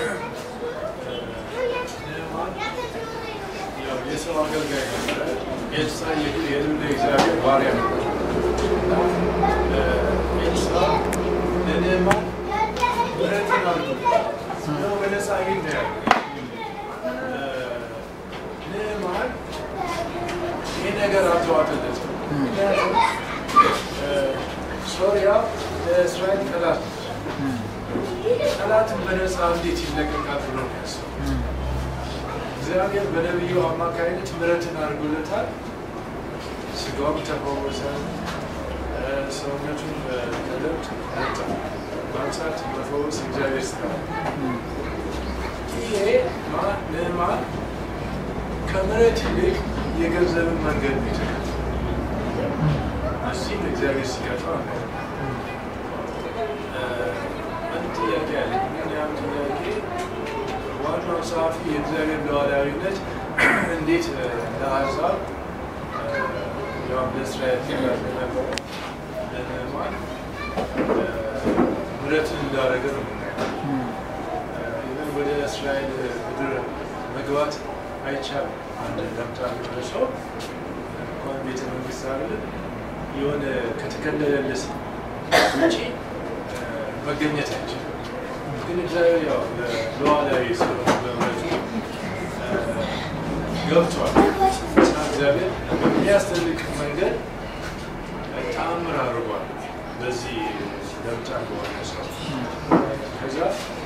ያው የሰው አገልጋይ ነበረ። ኤልሳ የልዑል እግዚአብሔር ባሪያ ነበር። እና ኤልሳ ለንዕማን ምሕረትን አድርጎለታል። ነው በነፃ አግኝቶ ያለ ንዕማን ይህ ነገር አልተዋጠለትም። ምክንያቱም እ፣ ሶርያ ለእስራኤል ጠላት ነች። ጠላትን በነፃ እንዴት ይለቀቃል ብሎ ነው ያሰበው። እግዚአብሔር በነቢዩ አማካይነት ምሕረትን አድርጎለታል። ስጋውም ተፈወሰ፣ እ፣ ሰውነቱን ከለውጥ ነጻ ማንሳት መፈወስ እግዚአብሔር ስራ ነው። ይሄ ማ- ንዕማን ከምሕረት ይልቅ የገንዘብን መንገድ ነው የተከተለው። እዚህም እግዚአብሔር ሲቀጣው አናየው። እ፣ አንድ ጥያቄ አለ። ምን ያም ጥያቄ ዋናው ጸሐፊ የእግዚአብሔር ሉዓላዊነት እንዴት እ፣ ለአሕዛብ እ፣ ያው ለእስራኤል ትእዛዝ ነበረ ለንዕማን እ፣ ምሕረትን እንዳደረገ ነው የምናየው። እ፣ ኢቨን ወደ እስራኤል ምድር መግባት አይቻልም። አንድ ለምጣ የሆነ ሰው እንኳን ቤተ መንግስት አይደለም የሆነ ከተከለለልስ ውጪ እ፣ መገኘት አይችልም። ግን እግዚአብሔር ያው ሉዓላዊ ስለሆነ በምሕረቱ እ፣ ገብቷል እና እግዚአብሔር በሚያስደንቅ መንገድ እ፣ ተአምር አድርጓል በዚህ ለምጣ በሆነ ሰው ከዛ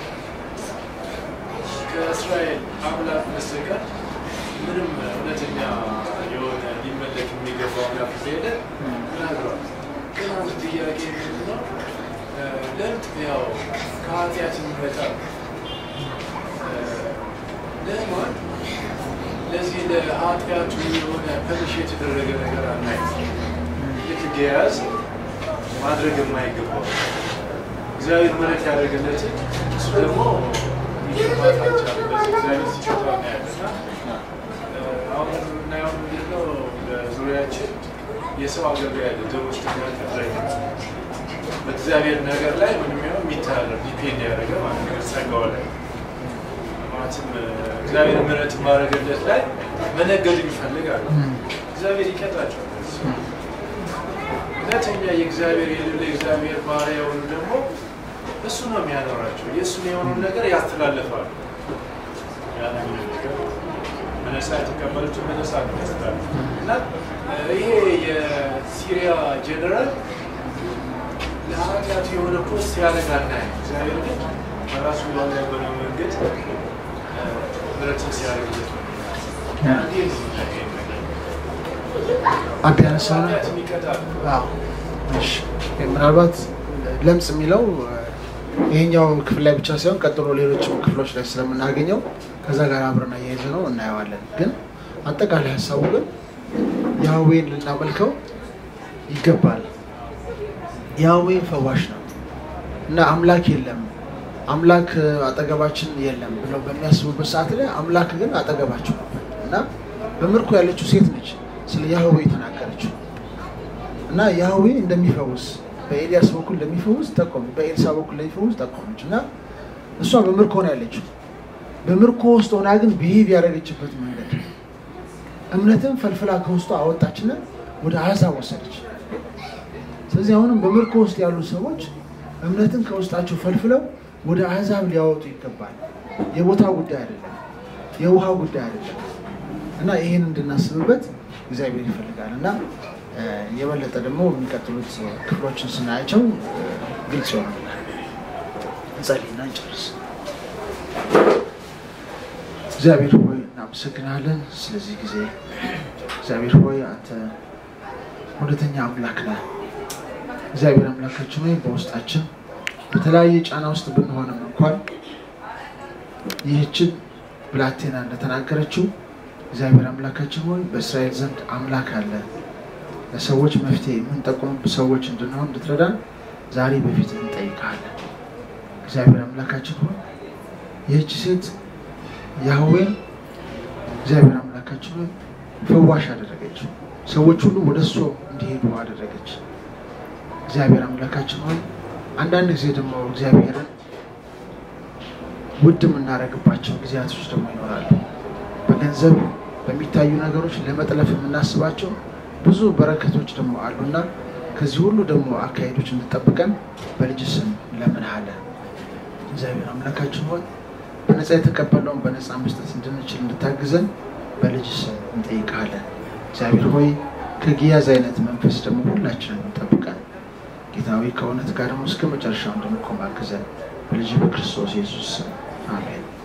ከእስራኤል አምላክ በስተቀር ምንም እውነተኛ የሆነ ሊመለክ የሚገባው አምላክ እንደሌለ ተናግሯል። ግን አንድ ጥያቄ ምንድን ነው? እ፣ ለምጥ ያው ከኃጢአት የሚመጣ ነው። እ፣ ንዕማን ለዚህ ለኃጢአቱ የሆነ ፐኒሽ የተደረገ ነገር አናይም። ልክ ገያዝ ማድረግ የማይገባው እግዚአብሔር ምሕረት ያደረገለትን እሱ ደግሞ ሊገባት አልቻለም። በዚህ እግዚአብሔር ሲቀጣ እናያለን እና አሁን የምናየው ምንድን ነው? በዙሪያችን የሰው አገልጋይ ያለ ደሞዝተኛ ቅጥረኛ በእግዚአብሔር ነገር ላይ ምንም ያው የሚተላለፍ ዲፔንድ ያደረገ ማለት ነው ጸጋው ላይ ማለትም እግዚአብሔር ምሕረት ማድረግለት ላይ መነገድ የሚፈልግ አለ። እግዚአብሔር ይቀጣቸዋል። እውነተኛ የእግዚአብሔር የሌለ የእግዚአብሔር ባሪያ የሆኑ ደግሞ እሱ ነው የሚያኖራቸው። የእሱን የሆኑን ነገር ያስተላልፋሉ። ያንን ነገር በነፃ የተቀበሉትን በነፃ ነው ያስተላልፉ እና እ፣ ይሄ የሲሪያ ጀነራል ለኃጢአቱ የሆነ ፖስት ያደርጋል እናያለን። እግዚአብሔር ግን በራሱ ባለ በሆነ መንገድ እ፣ ምሕረትን ሲያደርግለት ነው። እንዲህ ነው የምናየው ይሄን ነገር።
አቤ ያነሳ ነው።
ኃጢአት የሚቀጣል
አዎ፣ እሺ። ምናልባት ለምጽ የሚለው ይሄኛው ክፍል ላይ ብቻ ሳይሆን ቀጥሎ ሌሎችም ክፍሎች ላይ ስለምናገኘው ከዛ ጋር አብረን አያይዘ ነው እናየዋለን። ግን አጠቃላይ ሀሳቡ ግን ያህዌን ልናመልከው ይገባል። ያህዌ ፈዋሽ ነው እና አምላክ የለም አምላክ አጠገባችን የለም ብለው በሚያስቡበት ሰዓት ላይ አምላክ ግን አጠገባቸው ነበር እና በምርኮ ያለችው ሴት ነች ስለ ያህዌ የተናገረችው እና ያህዌ እንደሚፈውስ በኤልያስ በኩል እንደሚፈውስ ጠቆመ፣ በኤልሳ በኩል እንደሚፈውስ ጠቆመች እና እሷ በምርኮ ነው ያለችው። በምርኮ ውስጥ ሆና ግን ብሄቭ ያደረገችበት መንገድ እምነትን ፈልፍላ ከውስጡ አወጣችና ወደ አሕዛብ ወሰደች። ስለዚህ አሁንም በምርኮ ውስጥ ያሉ ሰዎች እምነትን ከውስጣቸው ፈልፍለው ወደ አሕዛብ ሊያወጡ ይገባል። የቦታ ጉዳይ አይደለም። የውሃ ጉዳይ አይደለም እና ይህን እንድናስብበት እግዚአብሔር ይፈልጋል እና እ፣ የበለጠ ደግሞ የሚቀጥሉት ክፍሎችን ስናያቸው እ፣ ግልጽ ይሆናል። እንጸልይና እንጨርስ። እግዚአብሔር ሆይ እናመሰግናለን ስለዚህ ጊዜ። እግዚአብሔር ሆይ አንተ እውነተኛ አምላክ ነህ። እግዚአብሔር አምላካችን ሆይ በውስጣችን በተለያየ ጫና ውስጥ ብንሆንም እንኳን ይህችን ብላቴና እንደተናገረችው እግዚአብሔር አምላካችን ሆይ በእስራኤል ዘንድ አምላክ አለ፣ ለሰዎች መፍትሄ የምንጠቁም ሰዎች እንድንሆን እንድትረዳን ዛሬ በፊት እንጠይቃለን። እግዚአብሔር አምላካችን ሆይ ይህች ሴት ያህዌ እግዚአብሔር አምላካችን ሆይ ፈዋሽ አደረገችው። ሰዎች ሁሉ ወደ እሱ እንዲሄዱ አደረገች። እግዚአብሔር አምላካችን ሆይ አንዳንድ ጊዜ ደግሞ እግዚአብሔርን ውድ የምናደርግባቸው ጊዜያቶች ደግሞ ይኖራሉ። በገንዘብ በሚታዩ ነገሮች ለመጥለፍ የምናስባቸው ብዙ በረከቶች ደግሞ አሉና ከዚህ ሁሉ ደግሞ አካሄዶች እንጠብቀን በልጅ ስም እንለምንሃለን። እግዚአብሔር አምላካችን ሆይ በነፃ የተቀበለውን በነፃ መስጠት እንድንችል እንድታግዘን በልጅ ስም እንጠይቃለን። እግዚአብሔር ሆይ ከጊያዝ አይነት መንፈስ ደግሞ ሁላችንን እንጠብቀን። ጌታዊ ከእውነት ጋር ደግሞ እስከ መጨረሻው እንድንቆም አግዘን። በልጅ በክርስቶስ ኢየሱስ ስም አሜን።